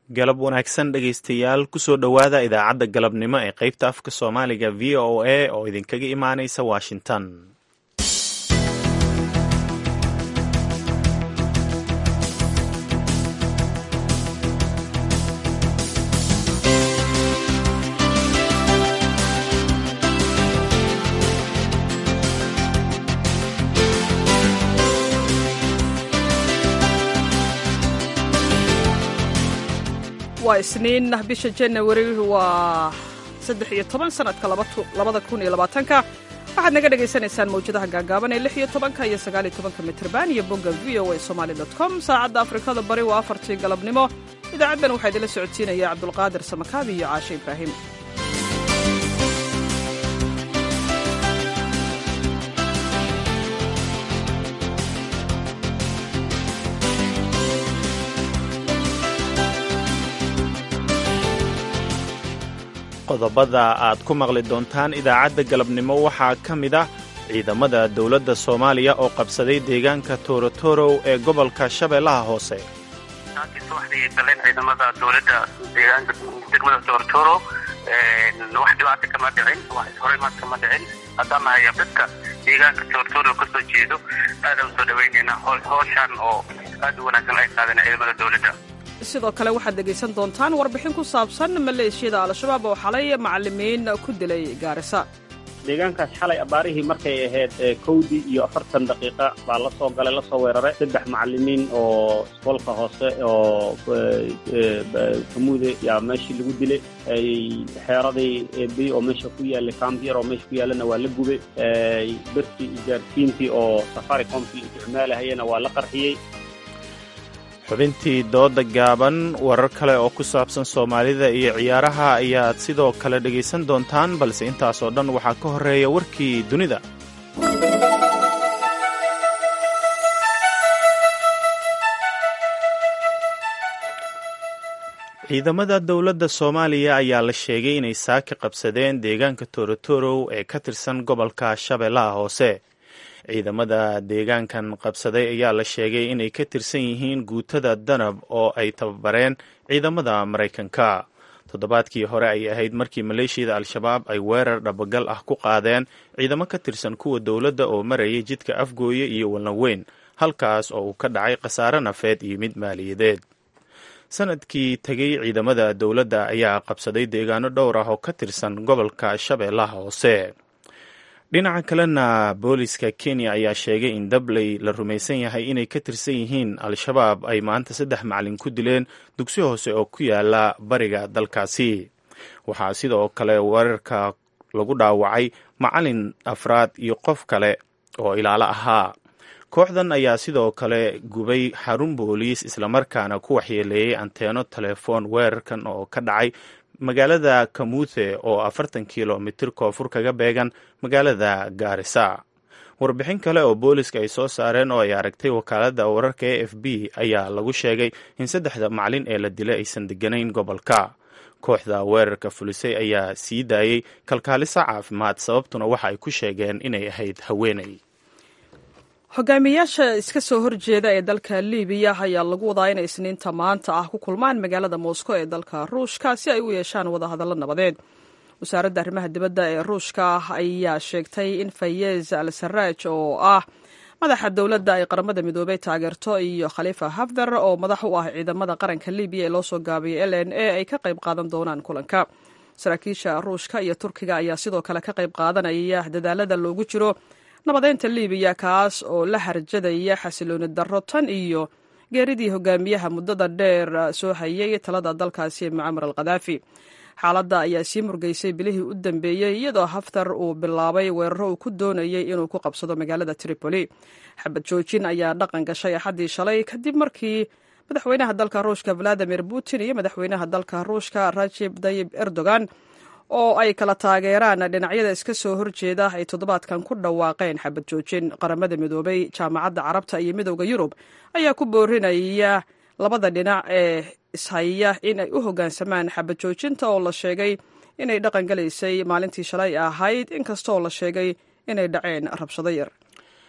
galab wanaagsan dhegaystayaal kusoo dhowaada idaacadda galabnimo ee qaybta afka soomaaliga v o a oo idinkaga imaanaysa washington waa isniin bisha janawari waa saddex iyo toban sanadka labada kun iyo labaatanka waxaad naga dhagaysanaysaan mawjadaha gaagaaban ee lix iyo tobanka iyo sagaal iyo tobanka mitrban iyo bogga v o a somaali dot com saacadda afrikada bari waa afartii galabnimo idaacaddan waxaa idinla socodsiinaya cabdulqaadir samakaabi iyo caashe ibraahim qodobada aad ku maqli doontaan idaacadda galabnimo waxaa ka mid ah ciidamada dowladda soomaaliya oo qabsaday deegaanka toorotorow ee gobolka shabeellaha hoose saakii subaxdii galeen ciidamada dowladda deegaanka degmada toorotoro wax dhibaata kama dhicin wax ishoreymaad kama dhicin haddaan nahay dadka deegaanka toorotoro ka soo jeedo aadaan usoo dhawaynaynaa howshaan oo aad u wanaagsan ay qaadeen ciidamada dowladda sidoo kale waxaad dhegaysan doontaan warbixin ku saabsan maleeshiyada al-shabaab oo xalay macalimiin ku dilay gaarisa deegaankaas xalay abaarihii markay ahayd kowdii iyo afartan daqiiqa baa la soo galay lasoo weeraray saddex macalimiin oo isboolka hoose oo kamuude yaa meeshii lagu dilay xeeradii ebi oo meesha ku yaallay kambiyar oo meesha ku yaallana waa la gubay bertii ijaarsiintii oo safaricomkii isticmaalahayana waa la qarxiyey xubintii dooda gaaban warar kale oo ku saabsan soomaalida iyo ciyaaraha ayaad sidoo kale dhegaysan doontaan balse intaasoo dhan waxaa ka horreeya warkii dunida ciidamada dowladda soomaaliya ayaa la sheegay inay saaki qabsadeen deegaanka toorotorow ee ka tirsan gobolka shabeellaha hoose ciidamada deegaankan qabsaday ayaa la sheegay inay ka tirsan yihiin guutada danab oo ay tababareen ciidamada maraykanka toddobaadkii hore ay ahayd markii maleeshiyada al-shabaab ay weerar dhabagal ah ku qaadeen ciidamo ka tirsan kuwa dowladda oo marayay jidka afgooye iyo walnaweyn halkaas oo uu ka dhacay khasaare nafeed iyo mid maaliyadeed sanadkii tegey ciidamada dowladda ayaa qabsaday deegaano dhowr ah oo ka tirsan gobolka shabeellaha hoose dhinaca kalena booliska kenya ayaa sheegay in dabley la rumaysan yahay inay ka tirsan yihiin al-shabaab ay maanta saddex macalin ku dileen dugsi hoose oo ku yaala bariga dalkaasi waxaa sidoo kale weerarka lagu dhaawacay macalin afraad iyo qof kale oo ilaalo ahaa kooxdan ayaa sidoo kale gubay xarun booliis islamarkaana ku waxyeeleeyey anteeno telefoon weerarkan oo ka dhacay magaalada kamuthe oo afartan kilomitir koonfur kaga beegan magaalada gaarisa warbixin kale oo booliska ay soo saareen oo ay aragtay wakaaladda wararka e f b ayaa lagu sheegay in saddexda macalin ee la dilay aysan deganayn gobolka kooxda weerarka fulisay ayaa sii daayey kalkaalisa caafimaad sababtuna waxa ay ku sheegeen inay ahayd haweeney hogaamiyayaasha iska soo horjeeda ee dalka libiya ayaa lagu wadaa inay isniinta maanta ah ku kulmaan magaalada moscow ee dalka ruushka si ay u yeeshaan wadahadallo nabadeed wasaaradda arrimaha dibadda ee ruushka ayaa sheegtay in fayez al saraj oo ah madaxa dowladda ay qaramada midoobey taageerto iyo khaliifa hafdar oo madax u ah ciidamada qaranka libiya ee loo soo gaabiyay l n a ay ka qayb qaadan doonaan kulanka saraakiisha ruushka iyo turkiga ayaa sidoo kale ka qayb qaadanaya dadaalada loogu jiro nabadeynta libiya kaas oo la harjadaya xasilooni darro tan iyo geeridii hogaamiyaha muddada dheer soo hayay talada dalkaasi mucamar al khadaafi xaaladda ayaa sii murgaysay bilihii u dambeeyey iyadoo haftar uu bilaabay weeraro uu ku doonayay inuu ku qabsado magaalada tripoli xabad joojin ayaa dhaqan gashay axaddii shalay kadib markii madaxweynaha dalka ruushka valadimir putin iyo madaxweynaha dalka ruushka rajib tayib erdogan oo ay kala taageeraan dhinacyada iska soo horjeeda ay toddobaadkan ku dhawaaqeen xabad joojin qaramada midoobay jaamacadda carabta iyo midowda yurub ayaa ku boorinaya labada dhinac ee ishaya in ay u hoggaansamaan xabad joojinta oo la sheegay inay dhaqan galaysay maalintii shalay ahayd inkastooo la sheegay inay dhaceen rabshado yar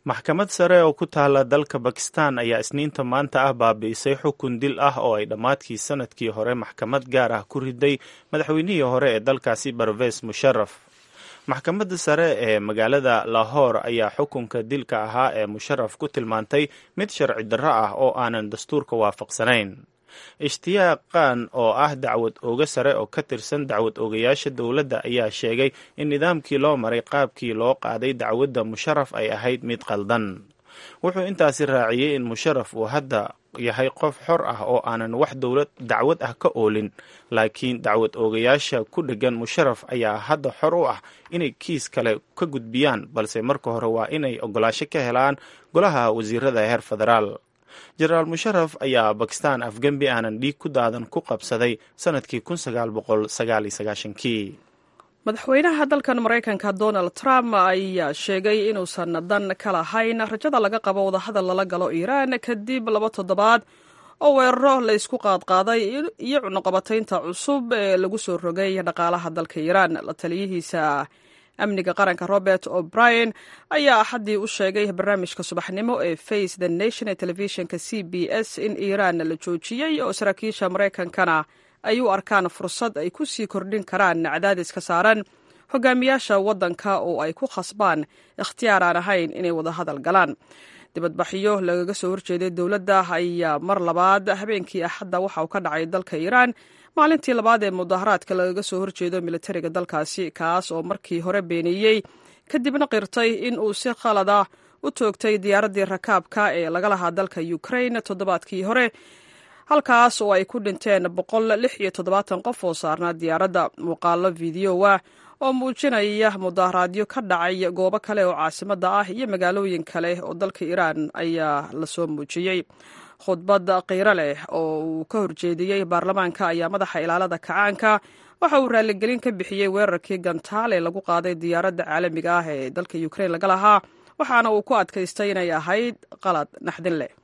maxkamad sare oo ku taala dalka bakistan ayaa isniinta maanta ah baabi'isay xukun dil ah oo ay dhammaadkii sanadkii hore maxkamad gaar ah ku riday madaxweynihii hore ee dalkaasi barves musharaf maxkamadda sare ee magaalada lahore ayaa xukunka dilka ahaa ee musharaf ku tilmaantay mid sharci darro ah oo aanan dastuurka waafaqsanayn ishtiyaaq khan oo ah dacwad ooga sare oo ka tirsan dacwad oogayaasha dowladda ayaa sheegay in nidaamkii loo maray qaabkii loo qaaday dacwadda musharaf ay ahayd mid qaldan wuxuu intaasi raaciyey in musharaf uu hadda yahay qof xor ah oo aanan wax dowlad dacwad ah ka oolin laakiin dacwad oogayaasha ku dheggan musharaf ayaa hadda xor u ah inay kiis kale ka gudbiyaan balse marka hore waa inay ogolaasho ka helaan golaha wasiirada heer federaal jenaraal musharaf ayaa bakistan afgembi aanan dhiig ku daadan ku qabsaday sanadkii kii madaxweynaha dalkan maraykanka donald trump ayaa sheegay inuusan dan ka lahayn rajada laga qabo wadahadal lala galo iiraan kadib laba toddobaad oo weeraro la ysku qaadqaaday iyo cunuqabataynta cusub ee lagu soo rogay dhaqaalaha dalka iiraan la taliyihiisa amniga qaranka robert o'brien ayaa axaddii u sheegay barnaamijka subaxnimo ee face the nation ee telefishinka c b s in iiraan la joojiyey oo saraakiisha maraykankana ay u arkaan fursad ay ku sii kordhin karaan cadaadiska saaran hogaamiyaasha waddanka oo ay ku khasbaan ikhtiyaar aan ahayn inay wada hadal galaan dibadbaxyo lagaga soo horjeeday dowladda ayaa mar labaad habeenkii axadda waxa uu ka dhacay dalka iiraan maalintii labaad ee mudaharaadka lagaga soo horjeedo militariga dalkaasi kaas oo markii hore beeniyey kadibna qirtay in uu si khalada u toogtay diyaaraddii rakaabka ee laga lahaa dalka ukrain toddobaadkii hore halkaas oo ay ku dhinteen boqol lix iyo toddobaatan qof oo saarnaa diyaaradda muuqaalo fideowa oo muujinaya mudaharaadyo ka dhacay goobo kale oo caasimadda ah iyo magaalooyin kale oo dalka iiraan ayaa lasoo muujiyey khudbad qiiro leh oo uu ka horjeediyey baarlamaanka ayaa madaxa ilaalada kacaanka waxa uu raaligelin ka bixiyey weerarkii gantaal ee lagu qaaday diyaaradda caalamiga ah ee dalka ukrain laga lahaa waxaana uu ku adkaystay inay ahayd qalad naxdin leh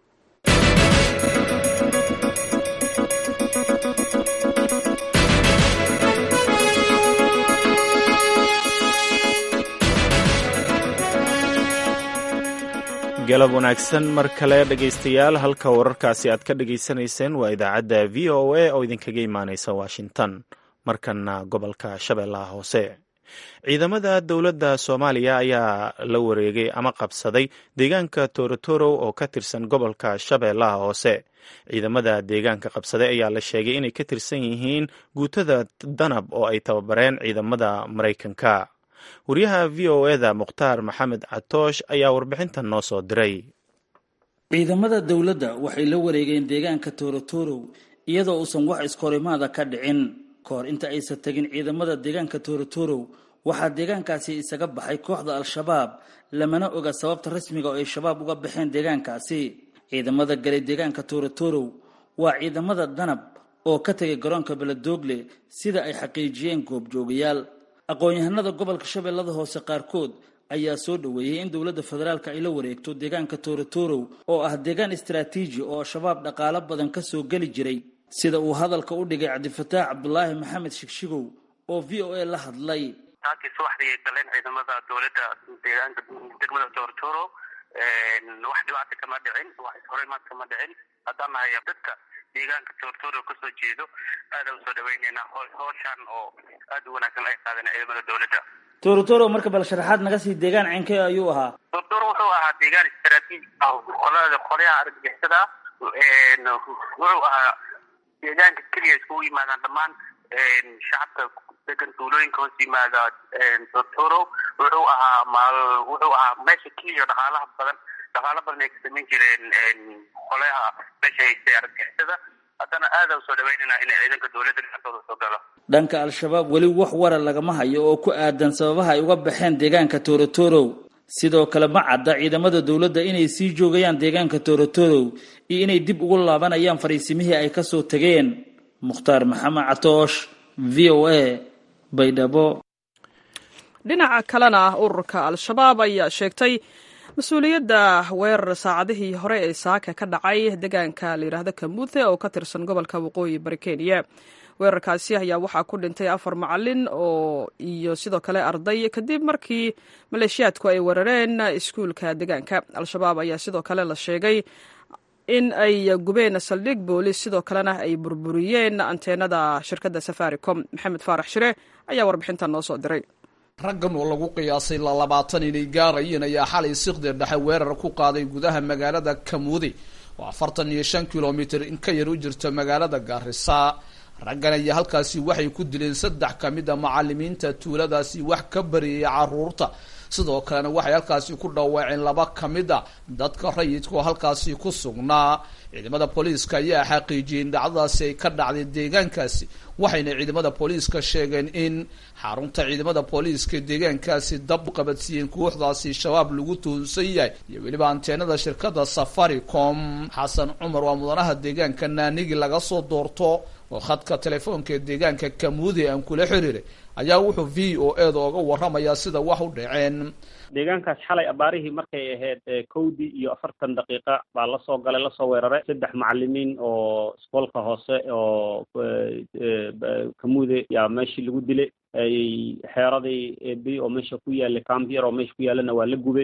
galab wanaagsan mar kale dhegaystayaal halka wararkaasi aad ka dhagaysanayseen waa idaacadda v o a oo idinkaga imaaneysa washington markana gobolka shabeellaha hoose ciidamada dowladda soomaaliya ayaa la wareegay ama qabsaday deegaanka torotoro oo ka tirsan gobolka shabeellaha hoose ciidamada deegaanka qabsaday ayaa la sheegay inay ka tirsan yihiin guutada danab oo ay tababareen ciidamada maraykanka wariyaha v o eda mukhtaar maxamed catoosh ayaa warbixintan noo soo diray ciidamada dowladda waxay la wareegeen deegaanka torotorow iyadoo uusan wax iskorimaada ka dhicin kahor inta aysan tegin ciidamada deegaanka torotorow waxaa deegaankaasi isaga baxay kooxda al-shabaab lamana oga sababta rasmiga oo ay shabaab uga baxeen deegaankaasi ciidamada galay deegaanka torotorow waa ciidamada danab oo ka tegay garoonka beledoogle sida ay xaqiijiyeen goobjoogayaal aqoon-yahanada gobolka shabeellada hoose qaarkood ayaa soo dhoweeyey in dowladda federaalka ay la wareegto deegaanka torotorow oo ah deegaan istaraatiiji oo shabaab dhaqaalo badan ka soo geli jiray sida uu hadalka u dhigay cabdifataax cabdulaahi maxamed shigshigow oo v o a la hadlay taakii subaxdii ay galeen ciidamada dowladda deegaanka degmada torotoro wax dhibaata kama dhicin wax ishorimaad kama dhicin haddaan nahay dadka deegaanka torotoro kasoo jeedo aada usoo dhaweyneynaa hooshaan oo aada u wanaagsan ay qaadeen ciidamada dowladda torotoro marka bal sharaxaad naga sii deegaan ceenkee ayuu ahaa torotoro wuxuu ahaa deegaan istaraatiiji ah qolada qolyaha argagixisada wuxuu ahaa deegaanka keliya iskugu yimaadaan dhammaan shacabka degan tuulooyinka hoos yimaada torotoro wuxuu ahaa maal wuxuu ahaa meesha keliya dhaqaalaha badan dhaqaalo badan ay ka samayn jireen qolyaha meesha haystay argagixisada haddana aada usoo dhaweynaynaa inay ciidanka dowladda dhinaantooda soo galo dhanka al-shabaab weli wax wara lagama hayo oo ku aadan sababaha ay uga baxeen deegaanka torotorow sidoo kale ma cadda ciidamada dowladda inay sii joogayaan deegaanka torotorow iyo inay dib ugu laabanayaan fariisimihii ay kasoo tageen mukhtaar maxamed catoosh v o a baydhabo dhinaca kalena ururka al-shabaab ayaa sheegtay mas-uuliyadda weerar saacadihii hore ee saaka ka dhacay deegaanka layidhaahdo kamuuthe oo ka tirsan gobolka waqooyi bari kenya weerarkaasi ayaa waxaa ku dhintay afar macalin oo iyo sidoo kale arday kadib markii maleeshiyaadku ay weerareen iskuulka deegaanka al-shabaab ayaa sidoo kale la sheegay in ay gubeen saldhig boolis sidoo kalena ay burburiyeen anteenada shirkadda safaricom maxamed faarax shire ayaa warbixintan noo soo diray raggan oo lagu qiyaasay lalabaatan inay gaarayeen ayaa xalay siqdir dhexe weerar ku qaaday gudaha magaalada kamuudi oo afartan iyo shan kilomitir in ka yar u jirta magaalada gaarisa raggan ayaa halkaasi waxay ku dileen saddex ka mid a macalimiinta tuuladaasi wax ka bariyay caruurta sidoo kalena waxay halkaasi ku dhawaaceen laba ka mid a dadka rayidka oo halkaasi ku sugnaa ciidamada booliiska ayaa xaqiijiyey in dhacdadaasi ay ka dhacday deegaankaasi waxayna ciidamada booliiska sheegeen in xarunta ciidamada booliiska deegaankaasi dab qabadsiiyeen kooxdaasi shabaab lagu tuhunsan yahay iyo weliba anteenada shirkada safaricom xasan cumar waa mudanaha deegaanka naanigi laga soo doorto oo khadka telefoonka ee deegaanka kamuudi aan kula xiriiray ayaa wuxuu v o e da oga warramayaa sida wax u dhaceen deegaankaas xalay abaarihii markay ahayd kowdii iyo afartan daqiiqa baa lasoo galay lasoo weeraray saddex macalimiin oo isboolka hoose oo kamuude yaa meeshii lagu dilay xeeradii ebi oo meesha ku yaallay cambyar oo meesha ku yaallana waa la gubay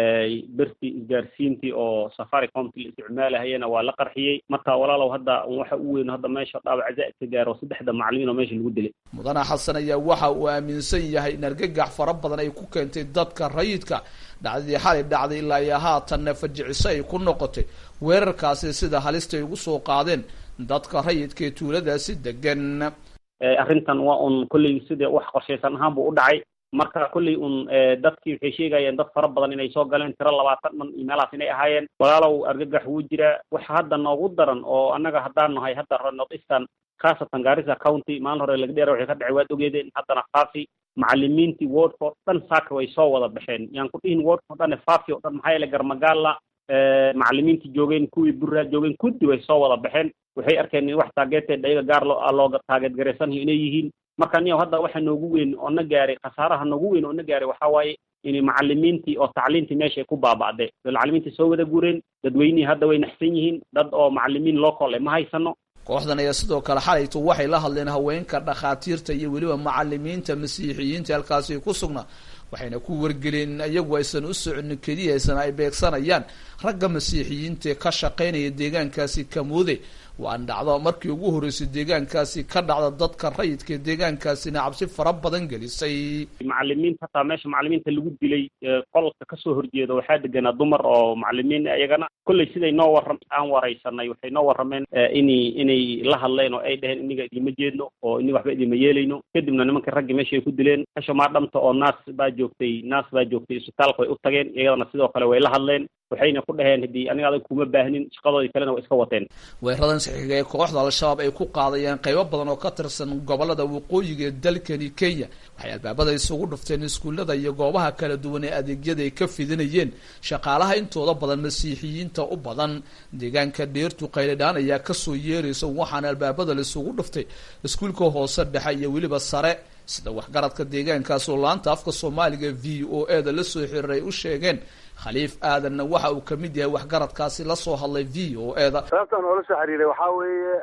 bertii isgaarsiintii oo safaricomti la isticmaalahayana waa la qarxiyey marka walaalow hadda waxa u weyn hadda meesha dhaawac zaa'idka gaaro saddexda macalimiin oo meesha lagu dilay mudane xasan ayaa waxa uu aaminsan yahay in argagax fara badan ay ku keentay dadka rayidka dhacdadii xalay dhacday ilaa iyo haatanna fajiciso ay ku noqotay weerarkaasi sida halista ay ugu soo qaadeen dadka rayidka ee tuuladaasi degan arrintan waa un kolley sida wax qorshaysan ahaan buu u dhacay marka kolley un dadkii waxay sheegayeen dad fara badan inay soo galeen tiro labaatan dhan iyo meelahaas inay ahaayeen walaalow argagax wuu jiraa waxa hadda noogu daran oo annaga haddaan nahay hadda north eastern khaasatan garissa county maalin hore laga dheera waxay ka dhacay waad ogeedeen haddana faafi macalimiintii wordka o dhan saaka way soo wada baxeen yaan ku dhihin wordka o dhan faafi o dhan maxaa yeele garmagaala macalimiintii joogeen kuwii burraa joogeen kuddi way soo wada baxeen waxay arkeen in wax taageeteed ayaga gaar loo looga taageed garaysanayo inay yihiin marka niyow hadda waxa noogu weyn oo na gaaray khasaaraha noogu weyn oo na gaaray waxaa waaye in macalimiintii oo tacliintii meesha ay ku baaba'day macalimiintii soo wada gureen dadweynihii hadda way naxsan yihiin dad oo macalimiin local ma haysano kooxdan ayaa sidoo kale xalaytu waxay la hadleen haweenka dhakhaatiirta iyo weliba macalimiinta masiixiyiinta halkaasi ku sugnaa waxayna ku wargeleen iyagu aysan u soconin keliya aysan ay beegsanayaan ragga masiixiyiinta ee ka shaqaynaya deegaankaasi kamuude waan dhacdo markii ugu horreysay deegaankaasi ka dhacda dadka rayidka deegaankaasina cabsi fara badan gelisay macalimiinta hataa meesha macalimiinta lagu dilay qolka kasoo horjeeda waxaa deganaa dumar oo macalimiin iyagana kolley siday noo warram aan waraysanay waxay noo warrameen inay inay la hadleen oo ay dheheen iniga idima jeedno oo iniga waxba idima yeelayno kadibna nimankii raggii meesha ay ku dileen hasha maadhamta oo naas baa joogtay naas baa joogtay isbitaalka way u tageen iyadana sidoo kale way la hadleen waxayna ku dhaheen haddii aniga adag kuma baahnin shaqadoodii kalena way iska wateen weeradan saxiiga ee kooxda al-shabaab ay ku qaadayeen qaybo badan oo ka tirsan gobolada waqooyiga ee dalkani kenya waxay albaabada isugu dhufteen iskuullada iyo goobaha kala duwan ee adeegyada ay ka fidinayeen shaqaalaha intooda badan masiixiyiinta u badan deegaanka dheertu qayladhaan ayaa kasoo yeeraysa waxaana albaabada laisugu dhuftay iskuulka hoose dhexe iyo weliba sare sida waxgaradka deegaankaas oo laanta afka soomaaliga v o e da la soo xiriiray u sheegeen khaliif aadanna waxa uu kamid yahay waxgaradkaasi lasoo hadlay v o e da sababtaan oola soo xiriiray waxaa weeye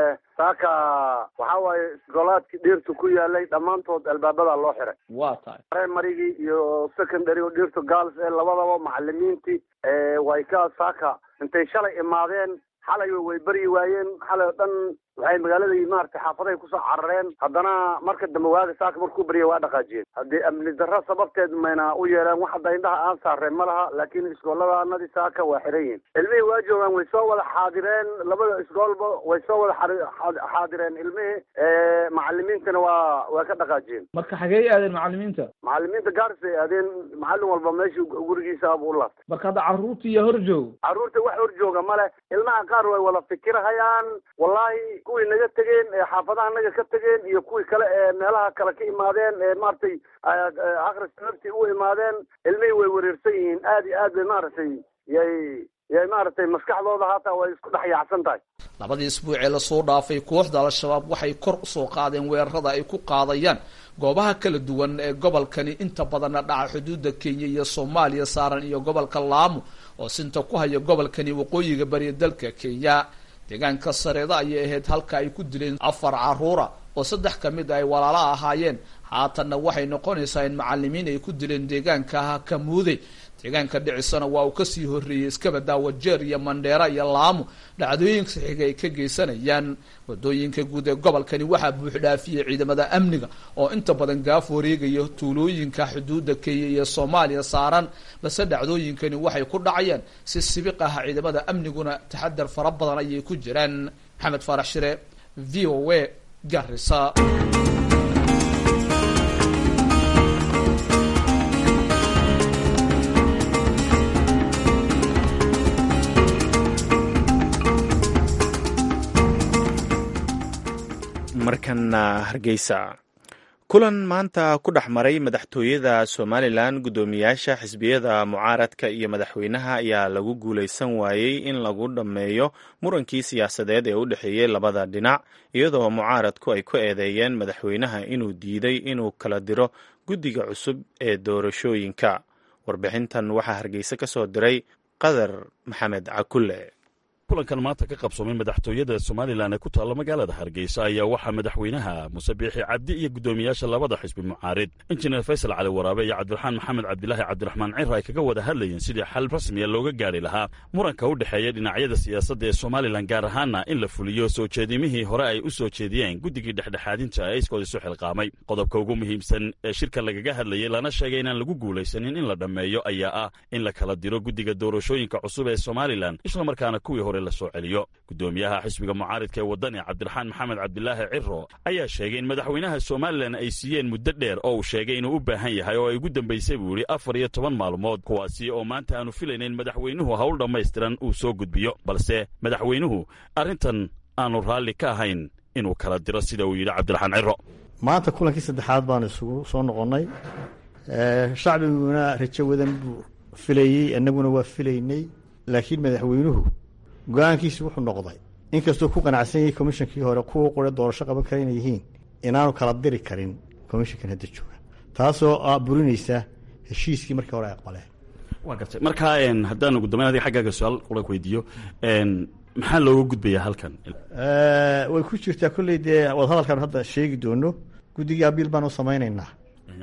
saaka waxaa waaye golaadkii dhirtu ku yaalay dhammaantood albaabada loo xiray waa tahay primarygii iyo secondary oo dhirtu girls ee labadaba macalimiintii way ka saaka intay shalay imaadeen xalay way beryi waayeen xalay oo dhan waxay magaaladii maaragtay xaafadahay kusoo carareen haddana marka dambe waaga saaka markuu berya waa dhaqaajiyeen haddii amni darro sababteed mayna u yeeleen wax hadda indhaha aan saareen ma laha laakiin iskooladaanadii saaka waa xiran yihin ilmihii waa joogaan way soo wada xaadireen labada iskoolba way soo wada xaadireen ilmihii macalimiintana waa waa ka dhaqaajiyeen marka xagee aadeen macalimiinta macalimiinta gaaris ay aadeen macallin walba meeshii gurigiisa buu u laabtay marka hadda carruurta iyo hor joog carruurta wax hor jooga male ilmaha qaar way wada fikirhayaan wallahi kuwii naga tegeen ee xaafadaha naga ka tegeen iyo kuwii kale ee meelaha kale ka imaadeen ee maaragtay akris sababtii u imaadeen ilmihii way wareersan yihiin aad iyo aad bay maaragtay yay yay maaragtay maskaxdooda haataa way isku dhex yaacsan tahay labadii isbuuc ee lasoo dhaafay kooxda al-shabaab waxay kor usoo qaadeen weerarada ay ku qaadayaan goobaha kala duwan ee gobolkani inta badanna dhaca xuduudda kenya iyo soomaaliya saaran iyo gobolka laamo oo sinta ku haya gobolkani waqooyiga bariya dalka kenya deegaanka sareeda ayay ahayd halka ay ku dileen afar caruura oo saddex ka mid ay walaala ahaayeen haatanna waxay noqonaysaa in macalimiin ay ku dileen deegaanka kamuude deegaanka dhicisana waa uu kasii horreeyey iskabada wajeer iyo mandheera iyo laamo dhacdooyinka xiga ay ka geysanayaan wadooyinka guud ee gobolkani waxaa buuxdhaafiyey ciidamada amniga oo inta badan gaaf wareegaya tuulooyinka xuduudda kenya iyo soomaaliya saaran balse dhacdooyinkani waxay ku dhacayaan si sibiq ah ciidamada amniguna taxadar fara badan ayay ku jiraan maxamed faarax shire v o a garisa markana hargeysa kulan maanta ku dhex maray madaxtooyada somalilan guddoomiyaasha xisbiyada mucaaradka iyo madaxweynaha ayaa lagu guulaysan waayey in lagu dhammeeyo murankii siyaasadeed ee u dhexeeyey labada dhinac iyadoo mucaaradku ay ku eedeeyeen madaxweynaha inuu diiday inuu kala diro guddiga cusub ee doorashooyinka warbixintan waxaa hargeysa ka soo diray qadar maxamed cakulle kulankan maanta ka qabsoomay madaxtooyada somalilan ee ku taalla magaalada hargeysa ayaa waxaa madaxweynaha muse biixi cabdi iyo guddoomiyaasha labada xisbi mucaarid injineer faysal cali waraabe iyo cabdiraxmaan maxamed cabdilaahi cabdiraxmaan cira ay kaga wada hadlayeen sidii xal rasmiya looga gaari lahaa muranka u dhexeeya dhinacyada siyaasadda ee somalilan gaar ahaana in la fuliyo soo jeedimihii hore ay u soo jeediyeen guddigii dhexdhexaadinta ee iskood isu xilqaamay qodobka ugu muhiimsan ee shirka lagaga hadlayay lana sheegay inaan lagu guulaysanin in la dhammeeyo ayaa ah in la kala diro guddiga doorashooyinka cusub ee somalilan islamarkaana kuwii hore lasoo celiyo guddoomiyaha xisbiga mucaaridka ee waddani cabdiraxmaan maxamed cabdilaahi ciro ayaa sheegay in madaxweynaha somalilan ay siiyeen muddo dheer oo uu sheegay inuu u baahan yahay oo ay ugu dambaysay buu yidhi afar iyo toban maalmood kuwaasi oo maanta aanu filaynayn madaxweynuhu hawl dhammaystiran uu soo gudbiyo balse madaxweynuhu arrintan aanu raalli ka ahayn inuu kala diro sida uu yidhi cabdiraxmaan ciro maanta kulankii saddexaad baan isugu soo noqonnay shacbiguna rajo wadan buu filayey annaguna waa filaynay laakiin madaxweynuhu go-aankiisi wuxuu noqday inkastuu ku qanacsan yahay komishankii hore kuwa qore doorasho qaban kara inay yihiin inaanu kala diri karin komishankan hadda jooga taasoo burinaysa heshiiskii markii hore ay aqbaleen waa gartay markaa haddaan ugu dambayn adiga xaggaaga su-aal qura ku weydiiyo maxaa looga gudbayaa halkan way ku jirtaa kolley dee wadahadalkaanu hadda sheegi doono guddigii abiil baanu samaynaynaa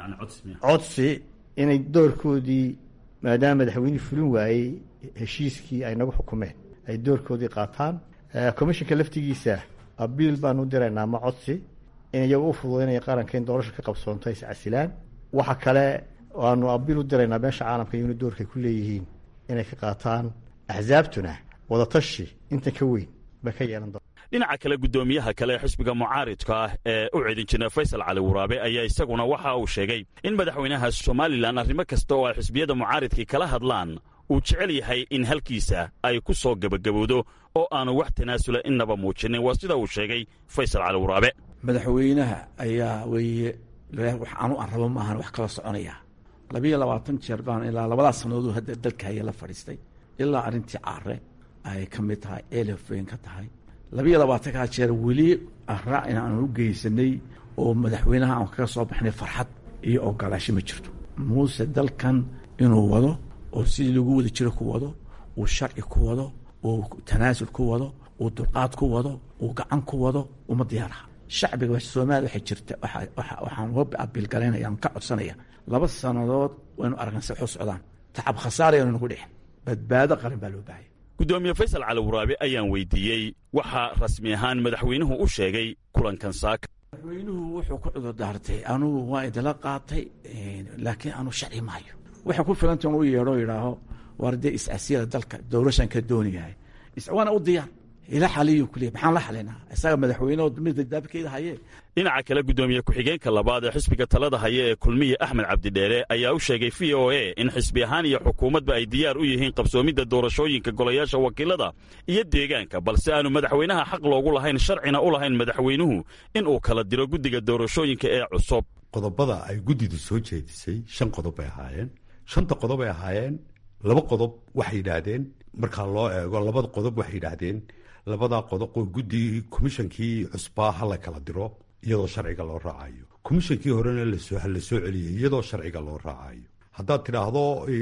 codsi inay doorkoodii maadaama madaxweynihii fulin waayey heshiiskii ay nagu xukumeen ay doorkoodii qaataan commishanka laftigiisa abiil baanu u diraynaa ma codsi in iyagu u fududaynaya qaranka in doorasha ka qabsoonto ay iscasilaan waxa kale waanu abiil u diraynaa meesha caalamka iyaguna doorkay ku leeyihiin inay ka qaataan axsaabtuna wadatashi intan ka weyn bay ka yeelan doona dhinaca kale guddoomiyaha kale ee xisbiga mucaaridka ah ee u cidin jira faysal cali waraabe ayaa isaguna waxa uu sheegay in madaxweynaha somalilan arrimo kasta oo ay xisbiyada mucaaridkii kala hadlaan uu jecel yahay in halkiisa ay ku soo gebagabowdo oo aanu wax tanaasula innaba muujinin waa sida uu sheegay faysal cali waraabe madaxweynaha ayaa weeye wax aanu aan rabo maahan wax kala soconaya labiyo labaatan jeer baan ilaa labadaas sannadooduu hadda dalka haya la fadhiistay ilaa arrintii caare ay ka mid tahay elef weyn ka tahay labiyo labaatankaa jeer weli ara in aanu u geysanay oo madaxweynaha aan kaga soo baxnay farxad iyo ogolaasho ma jirto muuse dalkan inuu wado oo sidii lagu wada jiro ku wado uu sharci ku wado uu tanaasul ku wado uu dulqaad ku wado uu gacan ku wado uma diyaaraha shacbiga soomaaliya waxay jirta waxaan uga abiilgalaynaya aan ka codsanaya laba sannadood waynu aragnay si waxu socdaan tacab khasaara aynu nagu dhicin badbaado qaran baa loo baahaya guddoomiye faysal cali waraabe ayaan weydiiyey waxaa rasmi ahaan madaxweynuhu u sheegay kulankan saaka madaxweynuhu wuxuu ku cudur daartay anugu waa idila qaatay laakiin anu sharci maayo waxay ku filanta u yeedho yidhaaho war dee is-asiyada dalka doorashan ka dooniyahay waana u diyaar ila xaliyu kuliya maxaan la xalinaa isaga madaxweyne mida daabkeeda haye dhinaca kale guddoomiye ku-xigeenka labaad ee xisbiga talada haya ee kulmiye axmed cabdidheere ayaa u sheegay v o a in xisbi ahaan iyo xukuumadba ay diyaar u yihiin qabsoomidda doorashooyinka golayaasha wakiilada iyo deegaanka balse aanu madaxweynaha xaq loogu lahayn sharcina u lahayn madaxweynuhu in uu kala diro guddiga doorashooyinka ee cusub qodobada ay guddidu soo jeedisay shan qodob bay ahaayeen shanta qodob bay ahaayeen laba qodob waxay yidhaahdeen markaa loo eego labada qodob waxay yidhaahdeen labadaa qodob oo guddi komishankii cusbaa ha la kala diro iyadoo sharciga loo raacayo komishankii horena lasoo ha la soo celiyay iyadoo sharciga loo raacayo haddaad tidhaahdo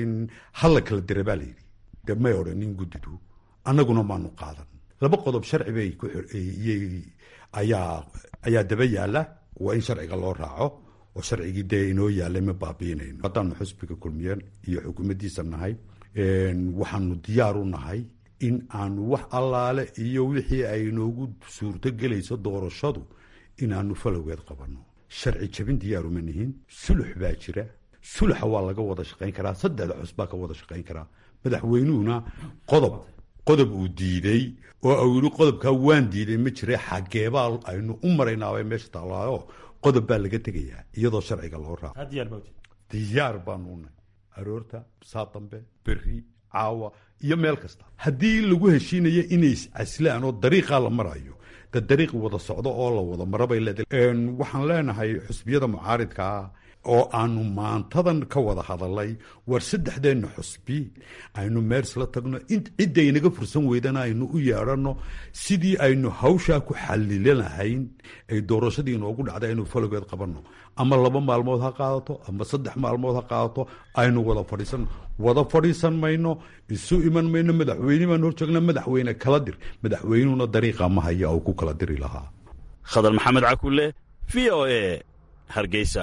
ha la kala dira baa layidhi dee may odhanin guddidu annaguna maanu qaadan laba qodob sharci bay iyay ayaa ayaa daba yaalla waa in sharciga loo raaco oo sharcigii dee inoo yaallay ma baabiinayno haddaanu xusbiga kulmiyan iyo xukuumaddiisa nahay waxaanu diyaar u nahay in aanu wax allaale iyo wixii ay noogu suurtogelayso doorashadu inaanu falowgeed qabanno sharci jabin diyaaruma nihin sulux baa jira suluxa waa laga wada shaqayn karaa saddexda xus baa ka wada shaqayn karaa madaxweynuhuna qodob qodob uu diiday oo uu yidhi qodobkaa waan diiday ma jira xageebaa aynu u maraynaabay meesha taallaayo qodob baa laga tegayaa iyadoo sharciga loo raaco diyaar baanu nahay aroorta saa dambe berri caawa iyo meel kasta haddii lagu heshiinayo inay iscaslaan oo dariiqaa la marayo de dariiq wada socdo oo la wada maro bay leedahay waxaan leenahay xusbiyada mucaaridkaa oo aanu maantadan ka wada hadalay war saddexdeenna xusbi aynu meersla tagno ciddaynaga fursan weydana aynu u yeedhanno sidii aynu hawshaa ku xalilanahayn ay doorashadii inoogu dhacday aynu falogeed qabanno ama laba maalmood ha qaadato ama saddex maalmood ha qaadato aynu wada fadhiisan wada fadhiisan mayno isu iman mayno madaxweyne baan horjoogna madaxweyne kala dir madaxweynuhuna dariiqa ma haya oo ku kala diri lahaa khadar maxamed cakulle v o e hargeysa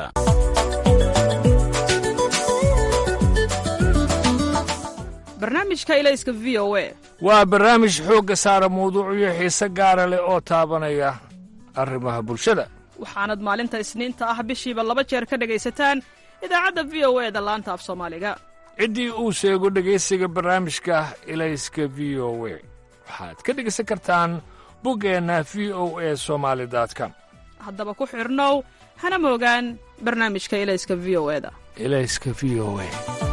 barnaamijka ilayska v o e waa barnaamij xoogga saara mawduucyo xiise gaara leh oo taabanaya arrimaha bulshada waxaanad maalinta isniinta ah bishiiba laba jeer ka dhegaysataan idaacadda v o e da laanta af soomaaliga ciddii uu sheego dhegaysiga barnaamijka ilayska v o e waxaad ka dhegaysan kartaan buggeenna v o e somaali com haddaba ku xidhnow hana moogaan barnaamijka ilayska v o e da ilayska v o e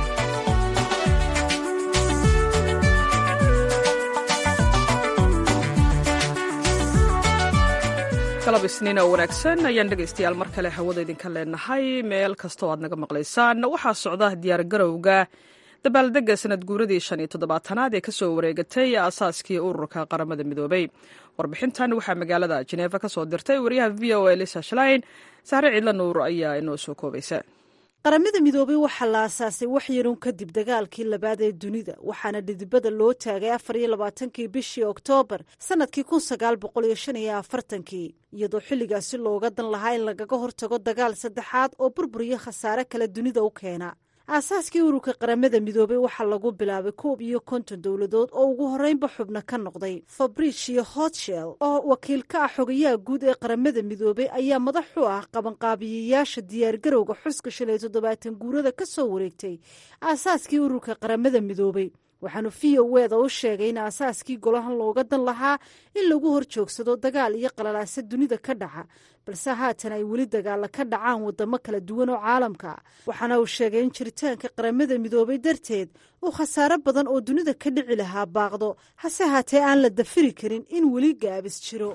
galab isniin oo wanaagsan ayaan dhegaystayaal mar kale hawada idinka leenahay meel kastoo aad naga maqlaysaan waxaa socda diyaargarowga dabaaldegga sanad guuradii shan iyo toddobaatanaad ee kasoo wareegatay aasaaskii ururka qaramada midoobay warbixintan waxaa magaalada jeneefa ka soo dirtay wariyaha v o a lisa shlein sahre ciidla nuur ayaa inoo soo koobaysa qaramada midoobay waxaa la aasaasay wax yarun kadib dagaalkii labaad ee dunida waxaana dhidibada loo taagay afar iyo labaatankii bishii oktoobar sanadkii kun sagaal boqol iyo shan iyo afartankii iyadoo xilligaasi looga dan lahaa in lagaga hortago dagaal saddexaad oo burbur iyo khasaare kale dunida u keena aasaaskii ururka qaramada midoobay waxaa lagu bilaabay koob iyo konton dowladood oo ugu horreynba xubno ka noqday fabricio hotshell oo wakiil ka ah xogayaha guud ee qaramada midoobay ayaa madax u ah qabanqaabiyayaasha diyaargarowga xuska shan iyo toddobaatan guurada ka soo wareegtay aasaaskii ururka qaramada midoobay waxaanu v o eda u sheegay in aasaaskii golahan looga dan lahaa in lagu hor joogsado dagaal iyo qalalaasa dunida ka dhaca balse haatan ay weli dagaala ka dhacaan wadamo kala duwan oo caalamka waxaana uu sheegay in jiritaanka qaramada midoobay darteed uu khasaare badan oo dunida ka dhici lahaa baaqdo hase haatee aan la dafiri karin in weli gaabis jiro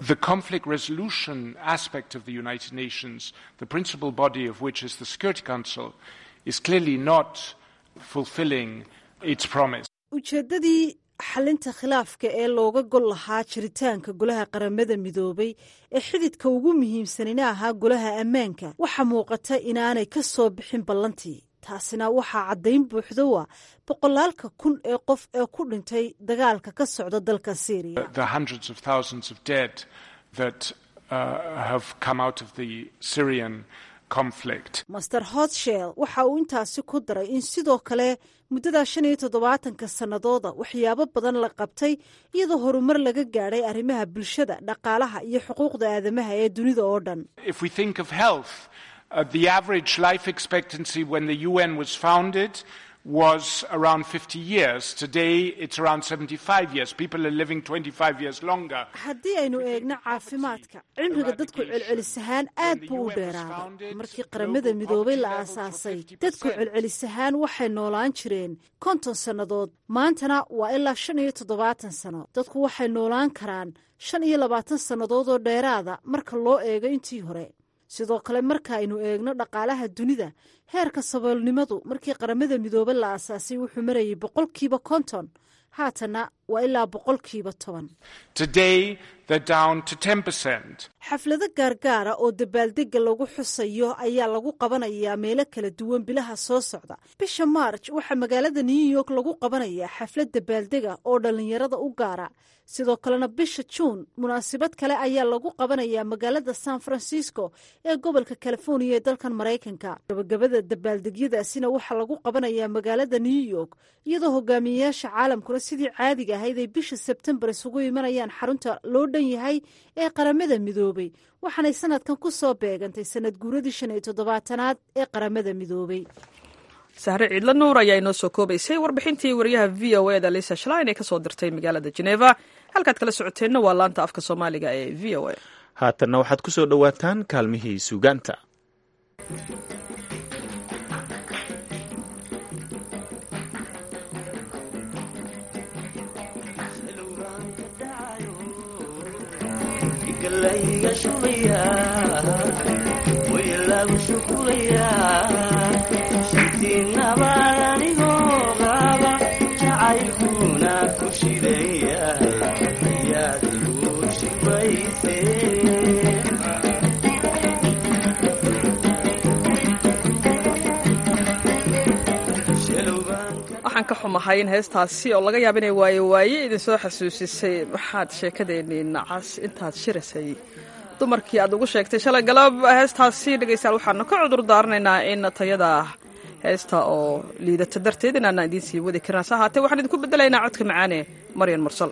ujeeddadii xalinta khilaafka ee looga gol lahaa jiritaanka golaha qaramada midoobay ee xididka ugu muhiimsanina ahaa golaha ammaanka waxaa muuqata inaanay ka soo bixin ballantii taasina waxaa caddayn buuxda wa boqolaalka kun ee qof ee ku dhintay dagaalka ka socda dalka syriya master hotshell waxa uu intaasi ku daray in sidoo kale muddada shan iyo toddobaatanka sannadooda waxyaabo badan la qabtay iyadoo horumar laga gaadhay arrimaha bulshada dhaqaalaha iyo xuquuqda aadamaha ee dunida oo dhan was around 50 years. Today it's around 75 years. People are living 25 years longer. haddii aynu eegno caafimaadka cimriga dadku celcelis ahaan aad buu u dheeraaday markii qaramada midoobay la aasaasay dadku celcelis ahaan waxay noolaan jireen konton sannadood maantana waa ilaa shan iyo toddobaatan sano dadku waxay noolaan karaan shan iyo labaatan sannadood oo dheeraada marka loo eego intii hore sidoo kale marka aynu eegno dhaqaalaha dunida heerka saboolnimadu markii qaramada midoobay la aasaasay wuxuu marayay boqolkiiba konton haatana waa ilaa boqolkiiba toban Today, they're down to 10%. xaflado gaargaara oo dabaaldegga lagu xusayo ayaa lagu qabanayaa meelo kala duwan bilaha soo socda bisha maarj waxaa magaalada new york lagu qabanayaa xaflad dabaaldega oo dhallinyarada u gaara sidoo kalena bisha juun munaasabad kale ayaa lagu qabanayaa magaalada san francisco ee gobolka californiya ee dalkan maraykanka gabagabada dabaaldegyadaasina waxaa lagu qabanayaa magaalada new york iyadoo hogaamiyeyaasha caalamkuna sidii caadiga ahayd ay bisha sebtembar isugu imanayaan xarunta loo dhan yahay ee qaramada midoobay waxaanay sanadkan ku soo beegantay sanad guuradii shan iyo toddobaatanaad ee qaramada midoobay sahre ciidla nuur ayaa inoo soo koobaysay warbixintii wariyaha v o eda lisa shlein ee kasoo dirtay magaalada geneva halkaad kala socoteenna waa laanta afka soomaaliga ee v o a haatanna waxaad ku soo dhowaataan kaalmihii suugaanta waxaan ka xumahay in heestaasi oo laga yaaba inay waaye waaye idinsoo xasuusisay maxaad sheekadeennii nacas intaad shirasay dumarkii aad ugu sheegtay shalay galab heestaasi dhegaystayaal waxaanu ka cudur daaranaynaa in tayada heesta oo liidata darteed inaana idiin sii wadi karin hase ahaatee waxaan idinku bedelaynaa codka macaane maryan mursal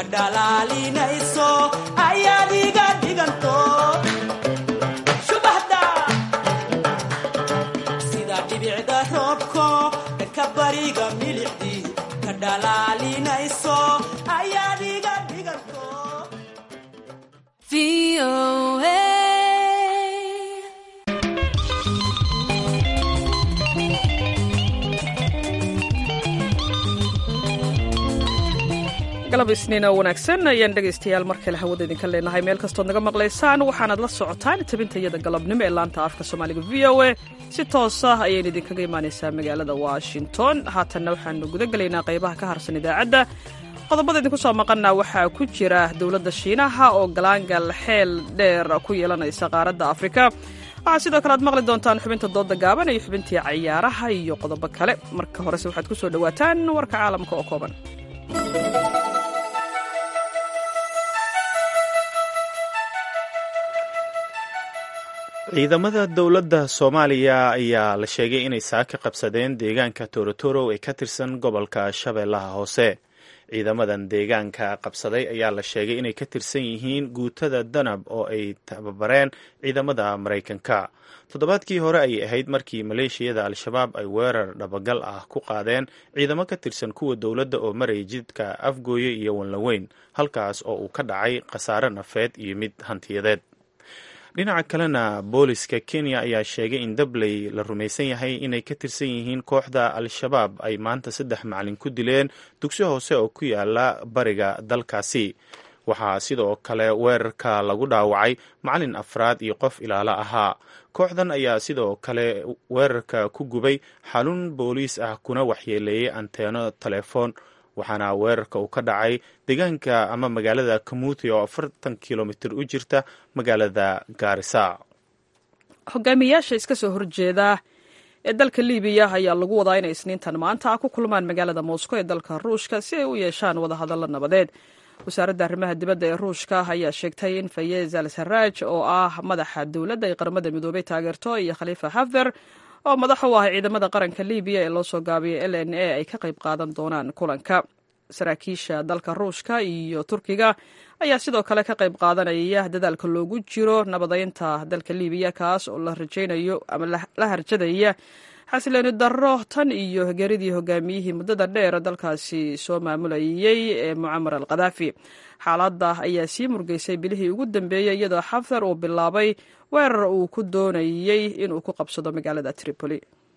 dhalaalinayso ayaad iga dhiganto shubahda sida dhibicda roobko dhanka bariga milixdii ka dhalaalinayso ayaad iga dhiganto galab isniin oo wanaagsan ayaan dhegaystayaal mar kale hawada idinka leenahay meel kastood naga maqlaysaan waxaanaad la socotaan tabintayada galabnimo ee laanta afka soomaaliga v o a si toos ah ayayna idinkaga imaanaysaa magaalada washington haatanna waxaanu guda gelaynaa qaybaha ka harsan idaacadda qodobada idinku soo maqana waxaa ku jira dowladda shiinaha oo galaangal xeel dheer ku yeelanaysa qaaradda afrika waxaa sidoo kale aad maqli doontaan xubinta dooda gaaban iyo xubintii cayaaraha iyo qodobo kale marka horese waxaad ku soo dhowaataan warka caalamka oo kooban ciidamada dowladda soomaaliya ayaa la sheegay inay saaka qabsadeen deegaanka torotoro ee ka tirsan gobolka shabeellaha hoose ciidamadan deegaanka qabsaday ayaa la sheegay inay ka tirsan yihiin guutada danab oo ay tababareen ciidamada maraykanka toddobaadkii hore ayay ahayd markii maleeshiyada al-shabaab ay weerar dhabagal ah ku qaadeen ciidamo ka tirsan kuwa dowladda oo maraya jidka afgooye iyo wanlaweyn halkaas oo uu ka dhacay khasaare nafeed iyo mid hantiyadeed dhinaca kalena booliska kenya ayaa sheegay in dabley la rumaysan yahay inay ka tirsan yihiin kooxda al-shabaab ay maanta saddex macalin ku dileen dugsi hoose oo ku yaala bariga dalkaasi waxaa sidoo kale weerarka lagu dhaawacay macalin afraad iyo qof ilaalo ahaa kooxdan ayaa sidoo kale weerarka ku gubay xalun booliis ah kuna waxyeeleeyey anteeno telefoon waxaana weerarka uu ka dhacay deegaanka ama magaalada kamuuti oo afartan kilomitir u jirta magaalada gaarisa hogaamiyayaasha iska soo horjeeda ee dalka libiya ayaa lagu wadaa inay isniintan maanta ku kulmaan magaalada moscow ee dalka ruushka si ay u yeeshaan wadahadallo nabadeed wasaaradda arrimaha dibadda ee ruushka ayaa sheegtay in fayez al saraj oo ah madaxa dowladda ay qaramada midoobay taageerto iyo khaliifa hafter oo madax u ah ciidamada qaranka libiya ee loo soo gaabiyay l n a ay ka qayb qaadan doonaan kulanka saraakiisha dalka ruushka iyo turkiga ayaa sidoo kale ka qayb qaadanaya dadaalka loogu jiro nabadeynta dalka libiya kaas oo la rajaynayo ama la harjadaya xasilooni darro tan iyo geeridii hogaamiyihii muddada dheer dalkaasi soo maamulayay ee mucamar al khadaafi xaaladda ayaa sii murgeysay bilihii ugu dambeeyey iyadoo xaftar uu bilaabay weerar uu ku doonayey inuu ku qabsado magaalada tripoli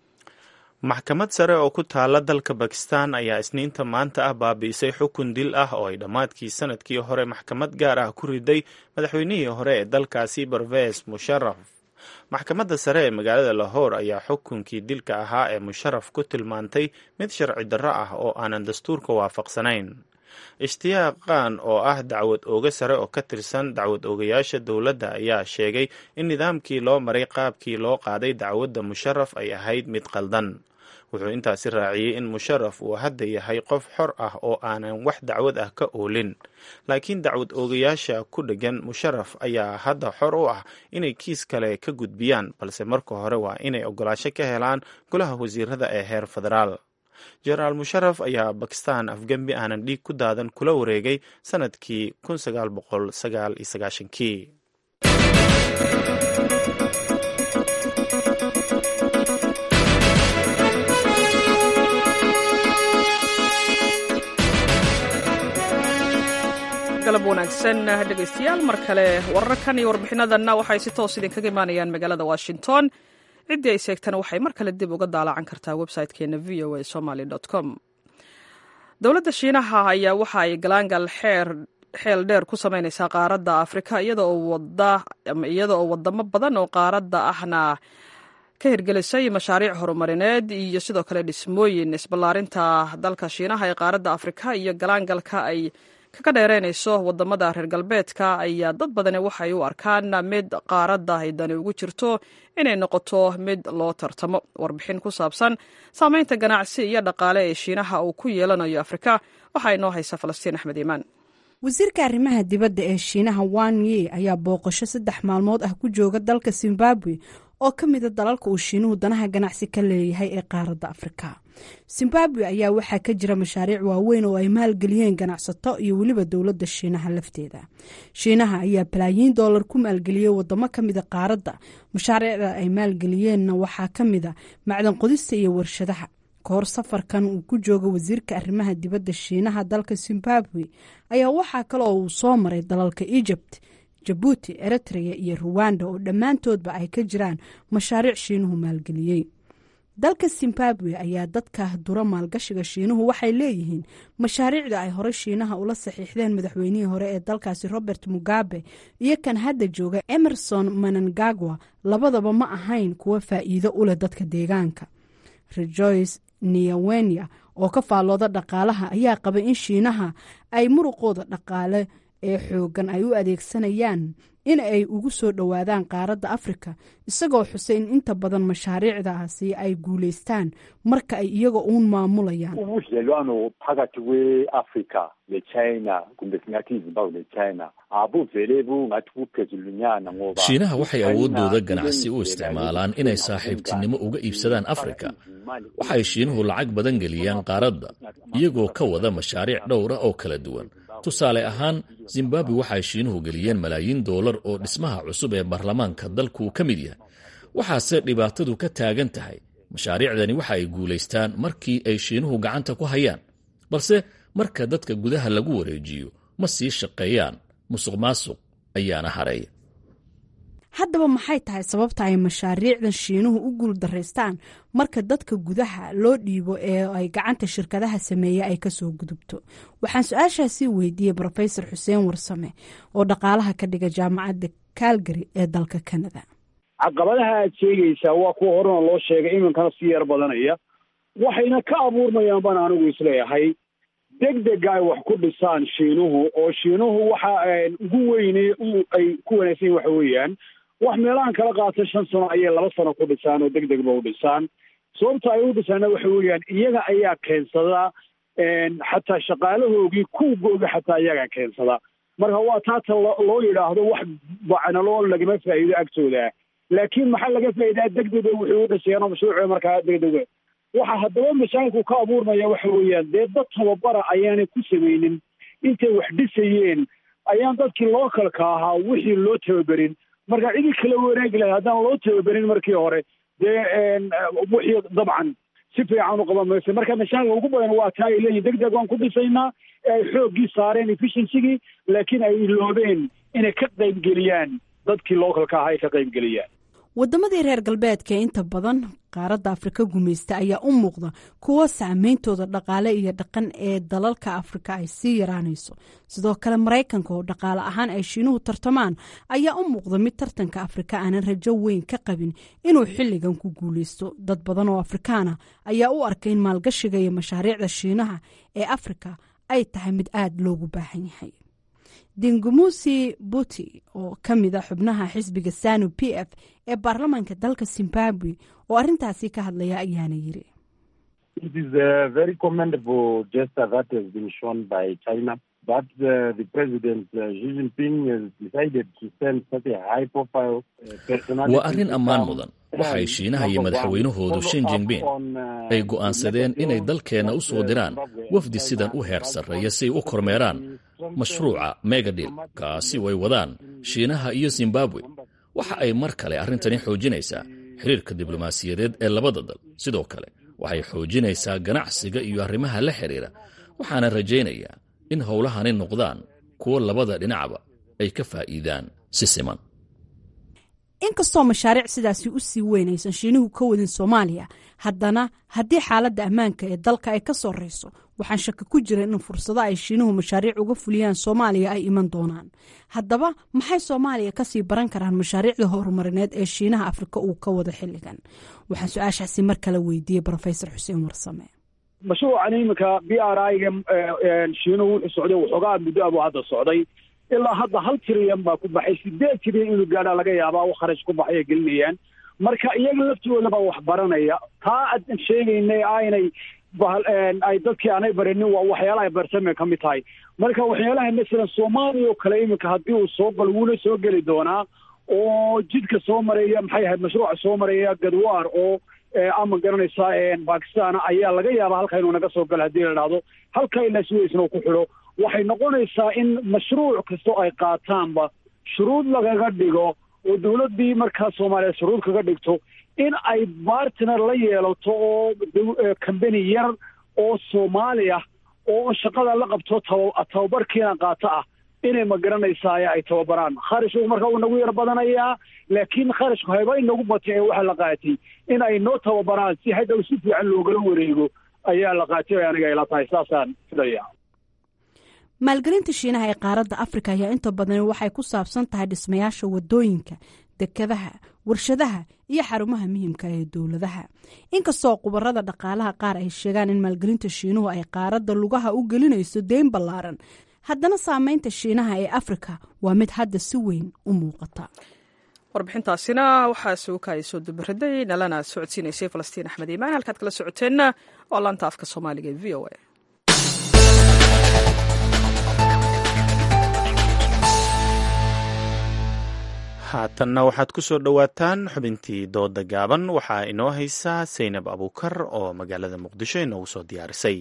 maxkamad sare oo ku taala dalka bakistan ayaa isniinta maanta ah baabi'isay xukun dil ah oo ay dhammaadkii sanadkii hore maxkamad gaar ah ku riday madaxweynihii hore ee dalkaasi barves musharaf maxkamadda sare ee magaalada lahor ayaa xukunkii dilka ahaa ee musharaf ku tilmaantay mid sharci darro ah oo aanan dastuurka waafaqsanayn ishtiyaaq qaan oo ah dacwad ooga sare oo ka tirsan dacwad oogayaasha dowladda ayaa sheegay in nidaamkii loo maray qaabkii loo qaaday dacwadda musharaf ay ahayd mid qaldan wuxuu intaasi raaciyey in musharaf uu hadda yahay qof xor ah oo aanan wax dacwad ah ka oolin laakiin dacwad oogayaasha ku dheggan musharaf ayaa hadda xor u ah inay kiis kale ka gudbiyaan balse marka hore waa inay ogolaasho ka helaan golaha wasiirada ee heer federaal jenaraal musharaf ayaa bakistan afgembi aanan dhiig ku daadan kula wareegay sanadkii kii galab wanaagsan dhegaystayaal mar kale wararkan iyo warbixinadanna waxay si toos idinkaga imaanayaan magaalada washington ciddii ay seegtana waxay mar kale dib uga daalacan kartaa website-keena v o a somaly com dowladda shiinaha ayaa waxa ay galaangal xeer xeel dheer ku samaynaysaa qaaradda afrika iyada oo wadamo badan oo qaaradda ahna ka hirgelisay mashaariic horumarineed iyo sidoo kale dhismooyin isballaarinta dalka shiinaha ee qaaradda afrika iyo galaangalka ay kaga dheereynayso wadamada reer galbeedka ayaa dad badani waxay u arkaan mid qaaradda ay dani ugu jirto inay noqoto mid loo tartamo warbixin ku saabsan saameynta ganacsi iyo dhaqaale ee shiinaha uu ku yeelanayo afrika waxaa inoo haysa falastiin axmed iimaan wasiirka arrimaha dibadda ee shiinaha wan ye ayaa booqasho saddex maalmood ah ku jooga dalka zimbabwe oo ka mida dalalka uu shiinuhu danaha ganacsi ka leeyahay ee qaaradda afrika zimbabwe ayaa waxaa ka jira mashaariic waaweyn oo ay maalgeliyeen ganacsato iyo weliba dowladda shiinaha lafteeda shiinaha ayaa balaayiin doolar ku maalgeliyey wadamo ka mida qaaradda mashaariicda ay maalgeliyeenna waxaa ka mida macdan qodista iyo warshadaha kahor safarkan uu ku jooga wasiirka arrimaha dibadda shiinaha dalka zimbabwe ayaa waxaa kale oo uu soo maray dalalka egypt jabuuti eritrea iyo ruwanda oo dhammaantoodba ay ka jiraan mashaariic shiinuhu maalgeliyey dalka zimbabwe ayaa dadka dura maalgashiga shiinuhu waxay leeyihiin mashaariicda ay horey shiinaha ula saxiixdeen madaxweynihii hore ee dalkaasi robert mugabe iyo kan hadda jooga emerson manangagwa labadaba ma ahayn kuwa faa'iido u leh dadka deegaanka rejoice niyawenya oo ka faallooda dhaqaalaha ayaa qaba in shiinaha ay muruqooda dhaqaale ee xoogan ay u adeegsanayaan in ay ugu soo dhowaadaan qaaradda afrika isagoo xusay in inta badan mashaariicdaasi ay guulaystaan marka ay iyaga uun maamulayaan ubudlelwano phakathi kwe-afrika nechina kumbe singathi izimbabwe nechina abuvele bungathi buphezulunyana ngoba shiinaha waxay awooddooda ganacsi u isticmaalaan inay saaxiibtinimo uga iibsadaan afrika waxay shiinuhu lacag badan geliyaan qaaradda iyagoo ka wada mashaariic dhowra oo kala duwan tusaale ahaan zimbabwe waxay shiinuhu geliyeen malaayiin doolar oo dhismaha cusub ee baarlamaanka dalku ka mid yahay waxaase dhibaatadu ka taagan tahay mashaariicdani waxa ay guulaystaan markii ay shiinuhu gacanta ku hayaan balse marka dadka gudaha lagu wareejiyo ma sii shaqeeyaan musuq maasuq ayaana hareeya haddaba maxay tahay sababta ay mashaariicdan shiinuhu u guul daraystaan marka dadka gudaha loo dhiibo ee ay gacanta shirkadaha sameeya ay kasoo gudubto waxaan su-aashaasi weydiiyey rofesor xuseen warsame oo dhaqaalaha ka dhiga jaamacadda calgary ee dalka canada caqabadaha aad sheegaysaa waa kuwa horena loo sheegay iminkana sii yar badanaya waxayna ka abuurmayaan baan anigu isleeyahay deg dega ay wax ku dhisaan shiinuhu oo shiinuhu waxa ugu weyne ay ku wanaagsan yihin waxa weeyaan wax meelahan kala qaata shan sano ayay laba sano ku dhisaan oo deg degba u dhisaan sababta ay u dhisaana waxa weeyaan iyaga ayaa keensada xataa shaqaalahoogii kuugooga xataa iyagaa keensada marka waa taata loo yidhaahdo wax bacnaloo lagama faa'iido agtooda laakiin maxaa laga faa'iidaa deg dega wuxuu u dhisayaan oo mashruuca markaa deg dega waxa haddaba mashaakilku ka abuurmaya waxa weeyaan dee dad tababara ayaanay ku samaynin intay wax dhisayeen ayaan dadkii lookalka ahaa wixii loo tababerin marka cidii kala wareegi lahay haddaan loo tababerin markii hore dee wixii dabcan si fiican u qaban mayso marka mashaakilka ugu badan waa taa ay leeyihin deg deg waan ku dhisaynaa ee ay xooggii saareen efficiensigii laakiin ay iloobeen inay ka qaybgeliyaan dadkii lookalka ahaa ay ka qaybgeliyaan waddamadii reer galbeedka ee inta badan qaaradda afrika gumaysta ayaa u muuqda kuwo saameyntooda dhaqaale iyo dhaqan ee dalalka afrika ay sii yaraanayso sidoo kale maraykanka oo dhaqaale ahaan ay shiinuhu tartamaan ayaa u muuqda mid tartanka afrika aanan rajo weyn ka qabin inuu xilligan ku guuleysto dad badan oo afrikaana ayaa u arkay in maalgashiga iyo mashaariicda shiinaha ee afrika ay tahay mid aada loogu baahan yahay dingumusi buti oo ka mid a xubnaha xisbiga sanu p f ee baarlamaanka dalka zimbabwe oo arrintaasi ka hadlaya ayaana yiri waa arrin ammaan mudan waxay shiinaha iyo madaxweynahoodu shin jingbin ay go'aansadeen inay dalkeenna u soo diraan wafdi sidan u heer sarreeya si ay u kormeeraan mashruuca megadil kaasi way wadaan shiinaha iyo zimbabwe waxa ay mar kale arrintani xoojinaysaa xiriirka diblomaasiyadeed ee labada dal sidoo kale waxay xoojinaysaa ganacsiga iyo arrimaha la xidhiira waxaana rajaynayaa in howlahani noqdaan kuwo labada dhinacba ay ka faa'iidaan si siman inkastoo mashaariic sidaasi u sii weyn aysan shiinuhu ka wadin soomaaliya haddana haddii xaaladda ammaanka ee dalka ay ka sorreyso waxaan shaki ku jira in fursado ay shiinuhu mashaariic uga fuliyaan soomaaliya ay iman doonaan haddaba maxay soomaaliya kasii baran karaan mashaariicda horumarineed ee shiinaha afrika uu ka wado xilligan waxaan su-aashaasi mar kale weydiiyey rofesor xuseen warsame mashruucan iminka b r i-ga shiinuhu wuxuu socday waxoogaa muddo abuu hadda socday ilaa hadda hal tiriyan baa ku baxay sideed tiriyan inuu gaadhaa laga yaabaa u kharash ku baxay ay gelinayaan marka iyaga laftigoodaba wax baranaya taa aan sheegaynay aynay ay dadkii aanay barinin waa waxyaalaha barsamay ka mid tahay marka waxyaalaha masalan soomaaliya oo kale iminka haddii uu soo galo wuuna soo geli doonaa oo jidka soo maraya maxay ahayd mashruuca soo maraya gadwaar oo ama garanaysaa bakistan ayaa laga yaabaa halka inuu naga soo galo haddii la dhahdo halka ilaa suwaysna uu ku xidho waxay noqonaysaa in mashruuc kastoo ay qaataanba shuruud lagaga dhigo oo dowladdii markaa soomaaliya shuruud kaga dhigto in ay bartner la yeelato oo combany yar oo soomaali ah oo shaqada la qabto taba tababarkiina qaato ah inay ma garanaysaa ay tababaraan kharashku marka uu nagu yar badanayaa laakiin kharashku hayba inagu batay ee waxaa la qaatay in ay noo tababaraan si hadhow si fiican loogala wareego ayaa la qaatay aniga ila tahay saasaan filaya maalgelinta shiinaha ee qaaradda afrika ayaa inta badan waxay ku saabsan tahay dhismayaasha wadooyinka dekadaha warshadaha iyo xarumaha muhiimka ee dowladaha inkastoo khubarada dhaqaalaha qaar ay sheegaan in maalgelinta shiinuhu ay qaaradda lugaha u gelinayso deyn ballaaran haddana saameynta shiinaha ee afrika waa mid hadda si weyn u muuqata warbixintaasina waxaa suukaaya soo dubaraday nalana socodsiinaysay falastiin axmed iimaan halkaad kala socoteenna waa laanta afka soomaaliga ee v o a haatanna waxaad ku soo dhowaataan xubintii dooda gaaban waxaa inoo haysaa saynab abuukar oo magaalada muqdisho inoogu soo diyaarisay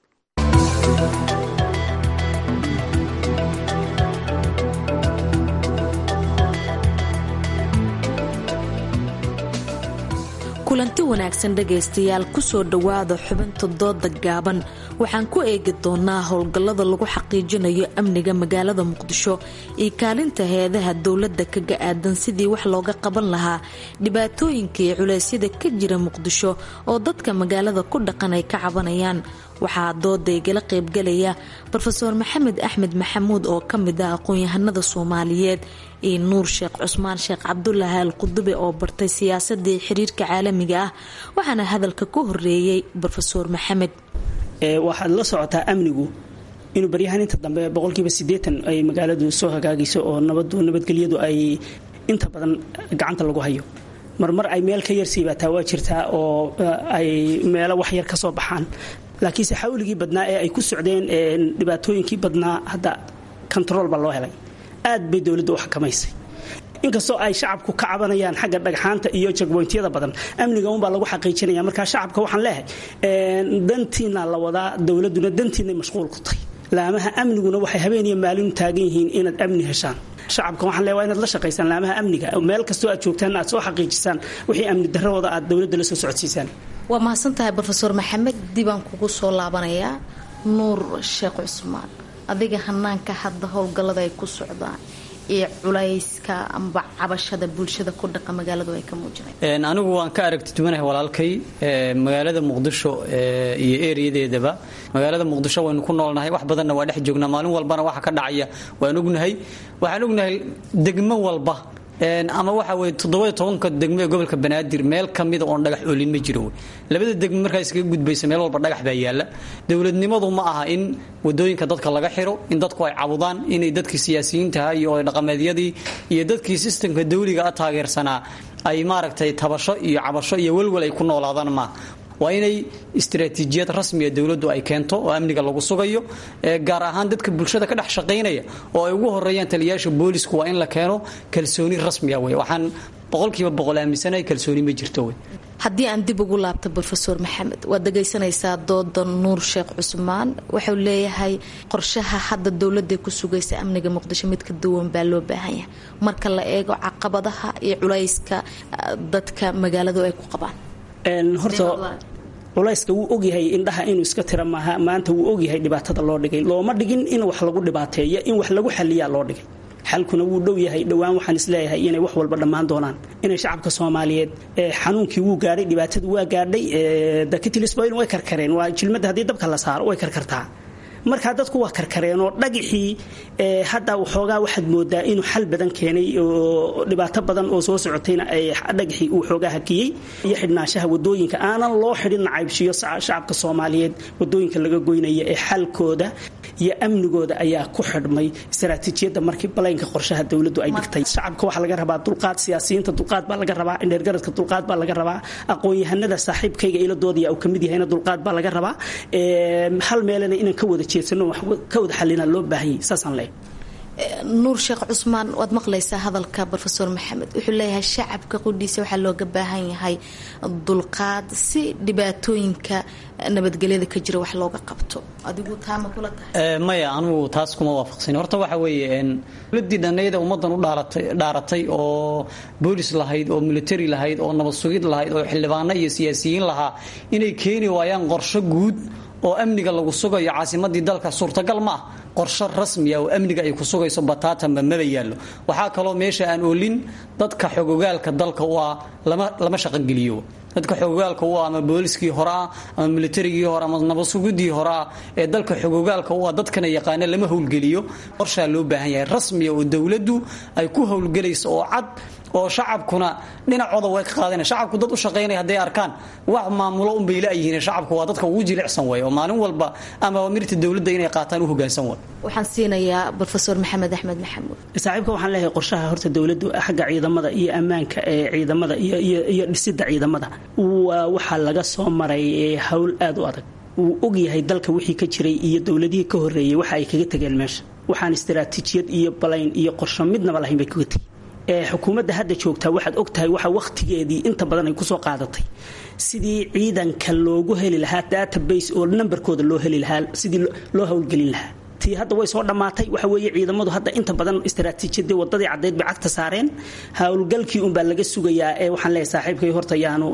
kulanti wanaagsan dhegaystayaal kusoo dhowaada xubinta dooda gaaban waxaan ku eegi doonaa howlgallada lagu xaqiijinayo amniga magaalada muqdisho iyo kaalinta heedaha dowladda kaga aadan sidii wax looga qaban lahaa dhibaatooyinka iyo culeysyada ka jira muqdisho oo dadka magaalada ku dhaqan ay ka cabanayaan waxaa dooda igala qaybgalaya rofeor maxamed axmed maxamuud oo ka mid ah aqoon-yahanada soomaaliyeed iyo nuur sheekh cusmaan sheekh cabdulaahi al qudube oo bartay siyaasadii xiriirka caalamiga ah waxaana hadalka ku horeeyey rofeor maxamed waxaad la socotaa amnigu inuu baryahan inta dambe boqolkiiba sideetan ay magaaladu soo hagaagayso oo nabadu nabadgelyadu ay inta badan gacanta lagu hayo marmar ay meel ka yar siibataa waa jirtaa oo ay meelo wax yar ka soo baxaan laakiinse xawligii badnaa ee ay ku socdeen dhibaatooyinkii badnaa hadda control baa loo helay aad bay dowladda u xakamaysay inkastoo ay shacabku ka cabanayaan xagga dhagxaanta iyo jagboyntyada badan amniga unbaa lagu xaqiijinaya markaa shacabka waxaan leehay dantiina la wadaa dowladuna dantiinay mashquul ku tahay laamaha amniguna waxay habeeniyo maalin taagan yihiin inaad amni heshaan shacabka waxaan leeya waa inaad la shaqaysaan laamaha amniga meel kastoo aad joogtaan aad soo xaqiijisaan wixii amni darradooda aad dowladda la soo socodsiisaan waa mahadsantahay rofeor maxamed dibaan kugu soo laabanayaa nuur sheekh cusmaan adiga hanaanka hadda howlgallada ay ku socdaan iyo culayska amba cabashada bulshada ku dhaqa magaaladu ay ka muujinay anigu waan ka aragti duwanahay walaalkay magaalada muqdisho iyo ereyadeedaba magaalada muqdisho waynu ku noolnahay wax badanna waa dhex joognaa maalin walbana waxa ka dhacaya waan ognahay waxaan ognahay degmo walba ama waxa weye toddoba tobanka degmo ee gobolka banaadir meel kamida oon dhagax oolin ma jiro labada degmo markaa iskaga gudbaysa meel walba dhagax baa yaala dowladnimadu ma aha in wadooyinka dadka laga xiro in dadku ay cabudaan inay dadkii siyaasiyiintaha iyo dhaqameedyadii iyo dadkii sistamka dawliga a taageersanaa ay maaragtay tabasho iyo cabasho iyo welwel ay ku noolaadaan maaha waa inay istaraatiijiyad rasmiga dowladdu ay keento oo amniga lagu sugayo gaar ahaan dadka bulshada ka dhex shaqaynaya oo ay ugu horeeyaan taliyayaasha boolisku waa in la keeno kalsooni rasmiga wey waxaan boqolkiiba boqol aaminsanahay kalsooni ma jirto wey haddii aan dib ugu laabto rofeor maxamed waad dhagaysanaysaa dooda nuur sheekh cusmaan wuxuu leeyahay qorshaha hadda dowladda ku sugaysa amniga muqdisho mid ka duwan baa loo baahan yahay marka la eego caqabadaha iyo culayska dadka magaaladu ay ku qabaan horta culayska wuu ogyahay indhaha inuu iska tira maaha maanta wuu ogyahay dhibaatada loo dhigay looma dhigin in wax lagu dhibaateeyo in wax lagu xaliyaa loo dhigay xalkuna wuu dhow yahay dhowaan waxaan isleeyahay inay wax walba dhammaan doonaan inay shacabka soomaaliyeed xanuunkii wuu gaadhay dhibaatadu waa gaadhay dakitilisboil way karkareen waa jilmada haddii dabka la saaro way karkartaa markaa dadku waa karkareen oo dhagixii hadda waxoogaa waxaad moodaa inuu xal badan keenay oo dhibaato badan oo soo socotayna ay dhagixii uu xoogaa hakiyey iyo xidhnaanshaha wadooyinka aanan loo xidhin nacaybshiyo shacabka soomaaliyeed wadooyinka laga goynaya ee xalkooda iyo amnigooda ayaa ku xidhmay istaraatiijiyadda markii balaynka qorshaha dowladdu ay dhigtay shacabka waxaa laga rabaa dulqaad siyaasiyiinta dulqaad baa laga rabaa indheergaradka dulqaad baa laga rabaa aqoon-yahanada saaxiibkayga iladoodaya uu kamid yahayna dulqaad baa laga rabaa hal meelena inaan ka wada jeedsano wax ka wada xalina loo baahanyay saasaan leeyahay nuur sheekh cusmaan waad maqlaysaa hadalka rofeor maxamed wuxuu leeyahay shacabka qudhiisa waxaa looga baahan yahay dulqaad si dhibaatooyinka nabadgelyada ka jira wax looga qabto adigu taama kula tahay maya anugu taas kuma waafaqsan horta waxa weeye dowladii dhanayda ummadan u dhaaratay oo boolis lahayd oo military lahayd oo nabad sugid lahayd oo xildhibaano iyo siyaasiyiin lahaa inay keeni waayaan qorsho guud oo amniga lagu sugayo caasimadii dalka suurtagal ma ah qorsho rasmiya oo amniga ay ku sugayso bataatanba maba yaallo waxaa kaloo meesha aan oolin dadka xogogaalka dalka u ah lama shaqogeliyo dadka xogogaalka u ah ama booliskii hore ah ama militarigii hore ama nabadsugidii hore ah ee dalka xogogaalka u ah dadkana yaqaana lama howlgeliyo qorshaa loo baahan yahay rasmiya oo dowladdu ay ku howlgelayso oo cad oo shacabkuna dhinacooda way ka qaadana shacabku dad u shaqaynaya hadday arkaan wax maamulo unbay laayihiin shacabku waa dadka ugu jilicsan way oo maalin walba ama amirta dowladda inay qaataan u hogaansan way waxaan siinayaa rofeor maxamed axmed maxamuud saaxiibka waxaan leeyahay qorshaha horta dowladdu xagga ciidamada iyo ammaanka ee ciidamada iyo dhisida ciidamada waxaa laga soo maray howl aad u adag wuu ogyahay dalka wixii ka jiray iyo dowladihii ka horeeyey waxa ay kaga tegeen meesha waxaan istaraatiijiyad iyo balayn iyo qorsho midnaba lahayn bay kaga tegeen xukuumadda hadda joogtaa waxaad ogtahay waxa wakhtigeedii inta badan ay kusoo qaadatay sidii ciidanka loogu heli lahaa database oo nambarkooda loo heli lahaa sidii loo howlgelin lahaa tii hadda way soo dhammaatay waxa weeye ciidamadu hadda inta badan istaraatiijiyadii wadadii caddeyd bay cagta saareen howlgalkii unbaa laga sugayaa ee waxaan leeyahay saaxiibkay horta yaanu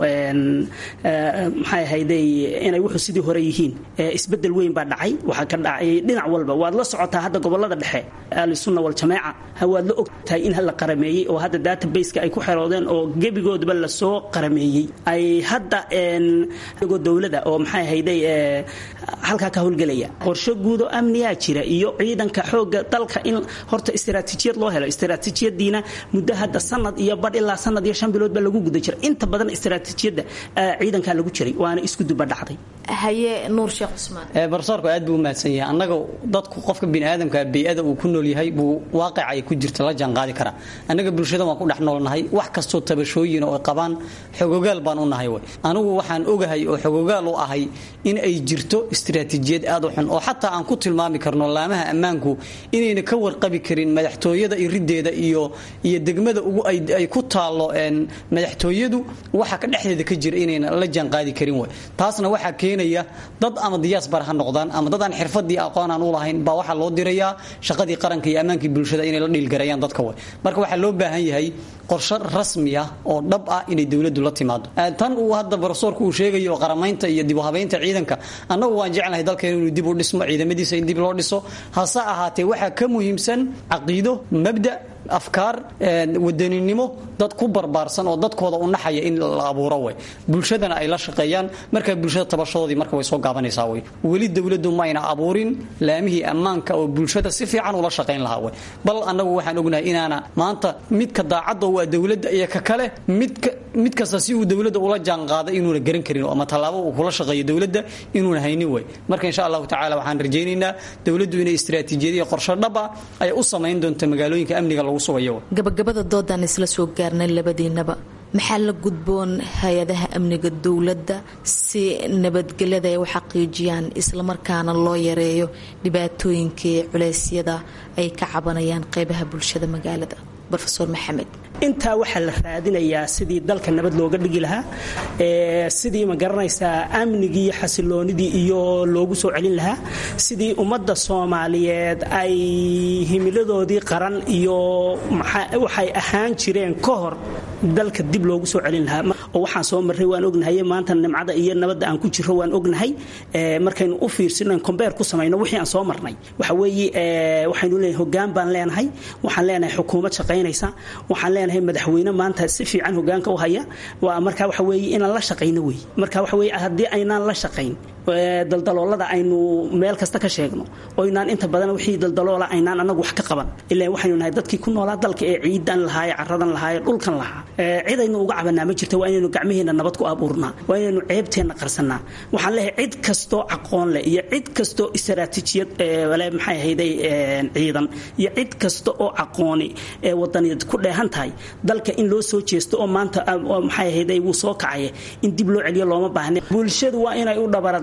maxay ahayday inay wuxuu sidii hore yihiin isbedel weyn baa dhacay waxaa ka dhacay dhinac walba waad la socotaa hadda gobolada dhexe ahlusunna waljamaaca waad la ogtahay in la qarameeyey oo hadda databaseka ay ku xeroodeen oo gebigoodaba lasoo qarameeyey ay hadda iyagoo dowlada oo maxay ahayday halkaa ka howlgelaya qorsho guud oo amniyaa jira iyo ciidanka xooga dalka in horta istaraatiijiyad loo helo istaraatiijiyadiina muddo hadda sanad iyo badh ilaa sanad iyo shan bilood baa lagu guda jira inta badan istaraatiijiyadda ciidankaa lagu jiray waana isku duba dhacday haye nuur sheekh cusmaan barsoorku aad buu u mahadsan yahay annaga dadku qofka biniaadamka bey-ada uu ku nool yahay buu waaqica ay ku jirta la jaanqaadi karaa annaga bulshada waan ku dhex noolnahay wax kastoo tabashooyin oo ay qabaan xogogaal baan u nahay way anigu waxaan ogahay oo xogogaal u ahay in ay jirto istaraatiijiyad aad u xun oo xataa aan ku tilmaami karno laamaha ammaanku inayna ka warqabi karin madaxtooyada irideeda iyo iyo degmada ugu ay ku taallo madaxtooyadu waxa ka dhexdeeda ka jira inayna la jaanqaadi karin way taasna waxaa keenaya dad ama diyaasbar ha noqdaan ama dad aan xirfadii aqoon aan u lahayn baa waxaa loo dirayaa shaqadii qaranka iyo ammaankii bulshada inay la dhiilgarayaan dadka way marka waxaa loo baahan yahay qorshe rasmi ah oo dhab ah inay dowladdu la timaado tan uu hadda barosoorku uu sheegayo oo qaramaynta iyo dib u habaynta ciidanka annagu waan jeclahay dalkeena inuu dib u dhismo ciidamadiisa in dib loo dhiso hase ahaatee waxaa ka muhiimsan caqiido mabda afkaar wadaninimo dad ku barbaarsan oo dadkooda u naxaya in la abuuro way bulshadana ay la shaqeeyaan markaa bulshada tabashadoodii marka way soo gaabanaysaa way weli dowladdu mayna abuurin laamihii ammaanka oo bulshada si fiican ula shaqayn lahaa way bal annagu waxaan ognahay inaana maanta midka daacadda waa dowladda iyo ka kale midka mid kasta si uu dowladda ula jaanqaada inuuna garan karin ama tallaabo uu kula shaqeeyo dowladda inuuna haynin way marka insha allahu tacaala waxaan rajaynaynaa dowladdu inay istiraatiijiyadiyo qorsho dhab ah ay u samayn doonto magaalooyinka amniga lagu sugayo gabagabada doodaan isla soo gaarnay labadiinaba maxaa la gudboon hay-adaha amniga dowladda si nabadgelyada ay u xaqiijiyaan islamarkaana loo yareeyo dhibaatooyinkii culeysyada ay ka cabanayaan qeybaha bulshada magaalada rofeor maxamed intaa waxaa la raadinayaa sidii dalka nabad looga dhigi lahaa sidii ma garanaysaa amnigii iyo xasiloonidii iyo loogu soo celin lahaa sidii ummadda soomaaliyeed ay himiladoodii qaran iyo waxay ahaan jireen ka hor dalka dib loogu soo celin lahaa oo waxaan soo marray waan ognahay maanta nimcada iyo nabadda aan ku jiro waan ognahay markaynu u fiirsino combeer ku samayno wixii aan soo marnay waxa weeye waxaynu leeyahay hoggaan baan leenahay waxaan leenahay xukuumad shaqaynaysa waxaan leenahay madaxweyne maanta si fiican hogaanka u haya waa marka waxa weeye inaan la shaqayno wey marka waxa weeye haddii aynaan la shaqayn daldaloolada aynu meel kasta ka sheegno oo inaan inta badan wixii daldaloola aynaan anagu wax ka qaban ilaa waxaynu nahay dadkii ku noolaa dalka ee ciidan lahaaye caradan lahaaye dhulkan lahaa cidaynu uga cabanaa ma jirta waa inaynu gacmaheena nabad ku abuurnaa waa inaynu ceebteenna qarsanaa waxaan leeyahay cid kastoo aqoon leh iyo cid kastoo istaraatiijiyad le maxay ahayday ciidan iyo cid kasta oo aqooni ee wadaniyaed ku dheehan tahay dalka in loo soo jeesto oo maanta maxay ahayday wuu soo kacaya in dib loo celiyo looma baahne bulshadu waa inay u dhabarada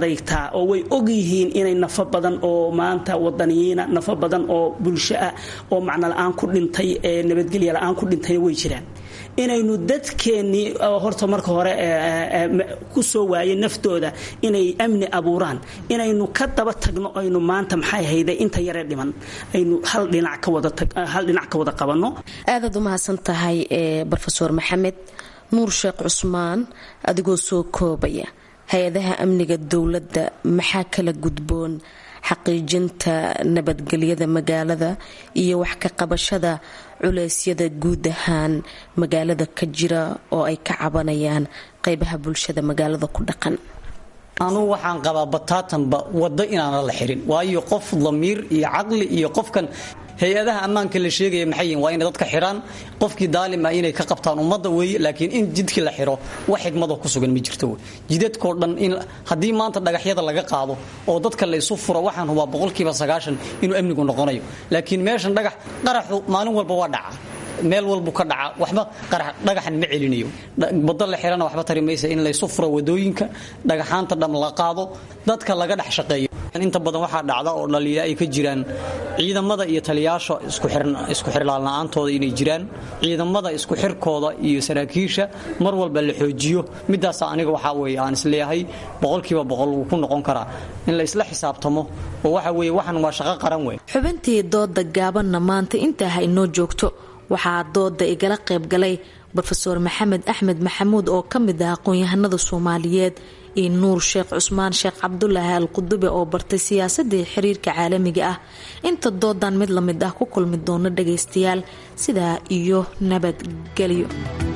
adeygtaa oo way og yihiin inay nafo badan oo maanta wadaniyiina nafo badan oo bulsho ah oo macno la-aan ku dhintay ee nabadgelya la-aan ku dhintayna way jiraan inaynu dadkeennii horta marka hore ku soo waayay naftooda inay amni abuuraan inaynu ka daba tagno aynu maanta maxay hayday inta yaree dhiman aynu hal dhinac ka wada hal dhinac ka wada qabanno aadaad u mahadsan tahay brofeor maxamed nuur sheekh cusmaan adigoo soo koobaya hay-adaha amniga dowladda maxaa kala gudboon xaqiijinta nabadgelyada magaalada iyo wax ka qabashada culeysyada guud ahaan magaalada ka jira oo ay ka cabanayaan qeybaha bulshada magaalada ku dhaqan anugu waxaan qabaa bataatanba waddo inaana la xirin waayo qof damiir iyo caqli iyo qofkan hay-adaha ammaanka la sheegaya maxay yihin waa inay dadka xidhaan qofkii daalima inay ka qabtaan ummadda weeye laakiin in jidkii la xidho wax xigmadoo ku sugan ma jirto wey jidadkoo dhan in haddii maanta dhagaxyada laga qaado oo dadka laysu furo waxaan hubaa boqolkiiba sagaashan inuu amnigu noqonayo laakiin meeshan dhagax qaraxu maalin walba waa dhaca meel walbu ka dhaca waxba dhagaxan ma celinayo wado la xirana waxba tari maysa in laysu furo wadooyinka dhagaxaanta dham la qaado dadka laga dhex shaqeeyo inta badan waxaa dhacda oo dhaliila ay ka jiraan ciidamada iyo taliyaasha isku xirlaalna-aantooda inay jiraan ciidamada isku xirkooda iyo saraakiisha mar walba la xoojiyo midaas aniga waxaa weye aan isleeyahay boqolkiiba boqol wuu ku noqon karaa in la isla xisaabtamo oo waxa weye waxan waa shaqo qaran wey xubintii dooda gaabanna maanta intaa ha inoo joogto waxaa dooda igala qaybgalay rofeor maxamed axmed maxamuud oo ka mid ah aqoon-yahanada soomaaliyeed iyo nuur sheekh cusmaan sheekh cabdulaahi al qudube oo bartay siyaasadii xiriirka caalamiga ah inta doodan mid la mid ah ku kulmi doono dhagaystayaal sidaa iyo nabadgelyo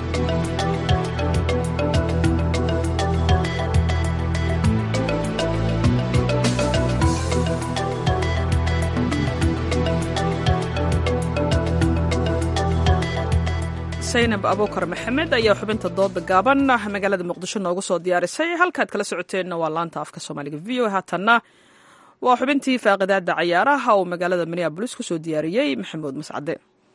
saynab abuukar maxamed ayaa xubinta dooda gaaban magaalada muqdisho noogu soo diyaarisay halkaad kala socoteenna waa laanta afka soomaaliga v o haatanna waa xubintii faaqidaada cayaaraha uu magaalada minneabolis kusoo diyaariyey maxamuud mascade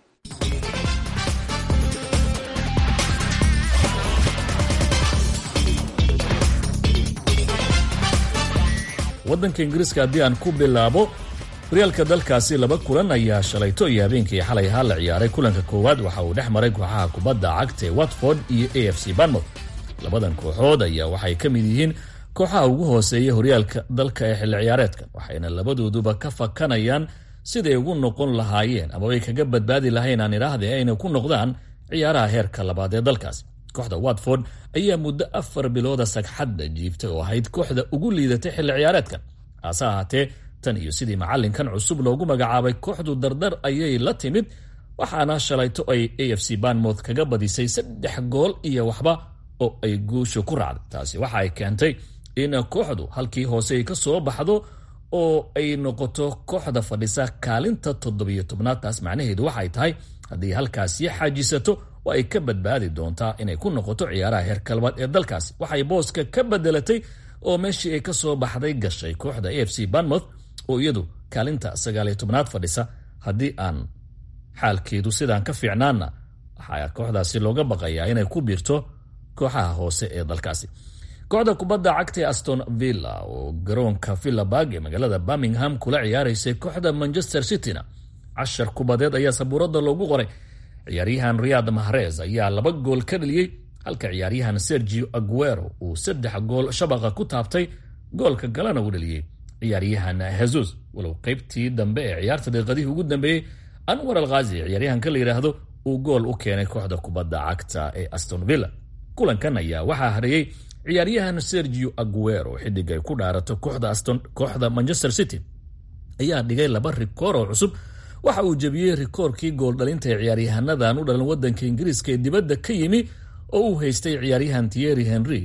waddanka ingiriiska haddii aan ku bilaabo horyaalka dalkaasi laba kulan ayaa shalayto iyo habeenkii xalay ahaa la ciyaaray kulanka koowaad waxa uu dhex maray kooxaha kubadda cagta ee watford iyo a f c banmouth labadan kooxood ayaa waxay ka mid yihiin kooxaha ugu hooseeya horyaalka dalka ee xilli ciyaareedkan waxayna labadooduba ka fakanayaan siday ugu noqon lahaayeen ama ay kaga badbaadi lahayn aan idhaahde aynay ku noqdaan ciyaaraha heerka labaad ee dalkaasi kooxda watford ayaa muddo afar bilooda sagxadda jiibtay oo ahayd kooxda ugu liidatay xilli ciyaareedkan hase ahaatee tan iyo sidii macallinkan cusub loogu magacaabay kooxdu dardar ayay la timid waxaana shalayto ay a f c banmouth kaga badisay saddex gool iyo waxba oo ay guusha ku raacday taasi waxa ay keentay in kooxdu halkii hoose ay ka soo baxdo oo ay noqoto kooxda fadhisa kaalinta toddobiyo tobnaad taas macnaheedu waxay tahay haddii halkaasi xaajisato oo ay ka badbaadi doontaa inay ku noqoto ciyaaraha heerka labaad ee dalkaasi waxay booska ka bedelatay oo meeshii ay ka soo baxday gashay kooxda a f c banmouth oo iyadu kaalinta sagaaliyo tobnaad fadhisa haddii aan xaalkeedu sidaan ka fiicnaanna waxaa kooxdaasi looga baqayaa inay ku biirto kooxaha hoose ee dalkaasi kooxda kubadda cagta ee aston villa oo garoonka villaburg ee magaalada birmingham kula ciyaaraysay kooxda manchester cityna cashar kubadeed ayaa sabuuradda loogu qoray ciyaaryahan riyad mahrez ayaa laba gool ka dhaliyey halka ciyaaryahan sergio aguero uu saddex gool shabaqa ku taabtay goolka galana uu dhaliyey ciyaaryahan hesus walow qaybtii dambe ee ciyaarta daqiiqadihii ugu dambeeyey anwar alkhazi ciyaaryahanka la yidhaahdo uu gool u keenay kooxda kubadda cagta ee aston villa kulankan ayaa waxaa hareeyey ciyaaryahan sergio aguero xidig ay ku dhaarato kooxda manchester city ayaa dhigay laba rikoor oo cusub waxa uu jebiyey rikoorkii gooldhalinta ee ciyaaryahannadan u dhalan wadanka ingiriiska ee dibadda ka yimi oo uu haystay ciyaaryahan thierry henry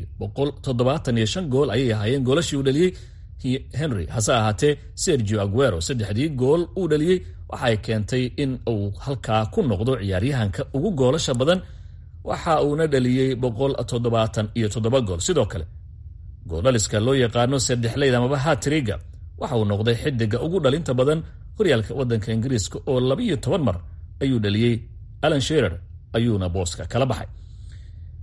gool ayay ahaayeen goolashii uu dhaliyey henry hase ahaatee sergio aguero saddexdii gool uu dhaliyey waxay keentay in uu halkaa ku noqdo ciyaaryahanka ugu goolasha badan waxa uuna dhaliyey iyo gool sidoo kale gooldhaliska loo yaqaano saddexleyd amaba hatriga waxa uu noqday xidiga ugu dhalinta badan horyaalka wadanka ingiriiska oo labiyo toban mar ayuu dhaliyey alan sherer ayuuna booska kala baxay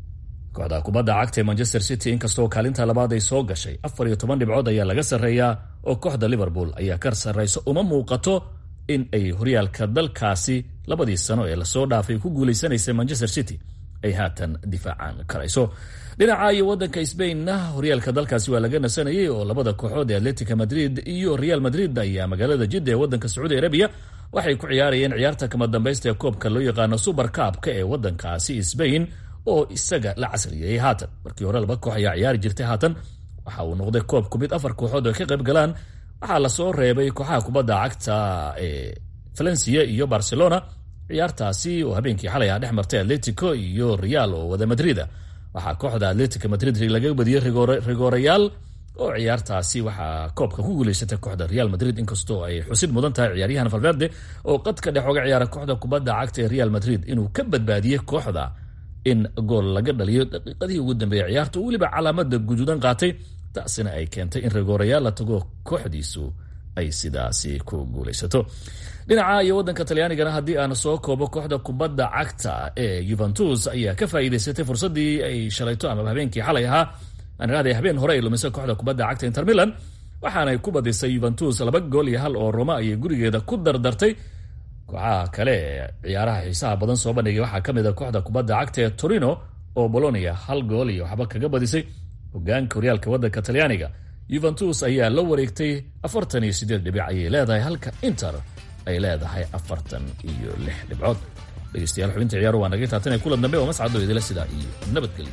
kooxda kubadda cagta ee manchester city inkastoo kaalinta labaad ay soo gashay afar iyo toban dhibcood ayaa laga sarreeyaa oo kooxda liverpool ayaa ka sarrayso uma muuqato in ay horyaalka dalkaasi labadii sano ee lasoo dhaafay ku guulaysanaysa manchester city ay haatan difaacan karayso dhinaca iyo wadanka sbainna horyaalka dalkaasi waa laga nasanayay oo labada kooxood ee atletica madrid iyo real madrid ayaa magaalada jidda ee wadanka sacuudi arabiya waxay ku ciyaarayeen ciyaarta kama dambaysta ee koobka loo yaqaano super kaabka ee wadankaasi sbain oo isaga la casriyeeyey haatan markii hore laba koox ayaa ciyaari jirtay haatan waxa uu noqday koobku mid afar kooxood oo ka qayb galaan waxaa lasoo reebay kooxaha kubadda cagta ee valencia iyo barcelona ciyaartaasi oo habeenkii xalay ah dhex martay atletico iyo real oo wada madrida waxaa kooxda atletica madrid laga badiyey rigoorayaal oo ciyaartaasi waxaa koobka ku guuleysatay kooxda real madrid inkastoo ay xusid mudan tahay ciyaaryahan valverde oo qadka dhex oga ciyaara kooxda kubadda cagta ee real madrid inuu ka badbaadiyey kooxda in gool laga dhaliyo daqiiqadihii ugu dambeeyay ciyaarta weliba calaamada guduudan qaatay taasina ay keentay in rigoorayaal la tago kooxdiisu ay sidaasi ku guulaysato dhinaca iyo wadanka talyaanigana haddii aan soo koobo kooxda kubadda cagta ee yuventus ayaa ka faa'iidaysatay fursaddii ay shalayto ama habeenkii xalay ahaa aaniraahday habeen hore ay lumisay kooxda kubadda cagta inter milan waxaanay ku badisay yuventus laba gool iyo hal oo roma ayay gurigeeda ku dardartay kooxaha kale ee ciyaaraha xiisaha badan soo bandhigay waxaa ka mid a kooxda kubadda cagta ee torino oo bolonia hal gool iyo waxba kaga badisay hogaanka horyaalka wadanka talyaaniga yuventus ayaa la wareegtay afartan iyo sideed dhibic ayay leedahay halka inter ay leedahay afartan iyo lix dhibcood dhegeystayaal xubinta ciyaaru waa naga taatanay kulan dambe oo mascado idila sidaa iyo nabadgelyo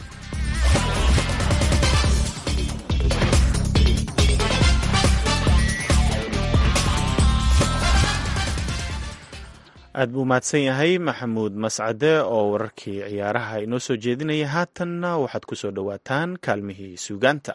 aad buu mahadsan yahay maxamuud mascade oo wararkii ciyaaraha inoo soo jeedinaya haatanna waxaad ku soo dhowaataan kaalmihii suugaanta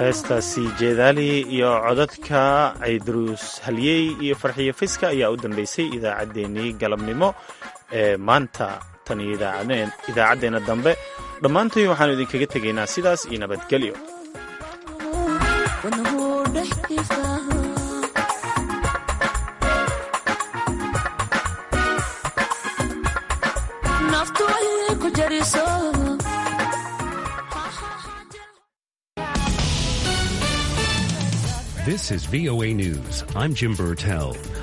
heestaasi jeedaali iyo codadka caydaruus halyey iyo farxiyo fiska ayaa u dambeysay idaacaddeenii galabnimo ee maanta tan iyo idaacaddeenna dambe dhammaantoy waxaanu idinkaga tegaynaa sidaas iyo nabadgelyo This is VOA News. I'm Jim Burtell.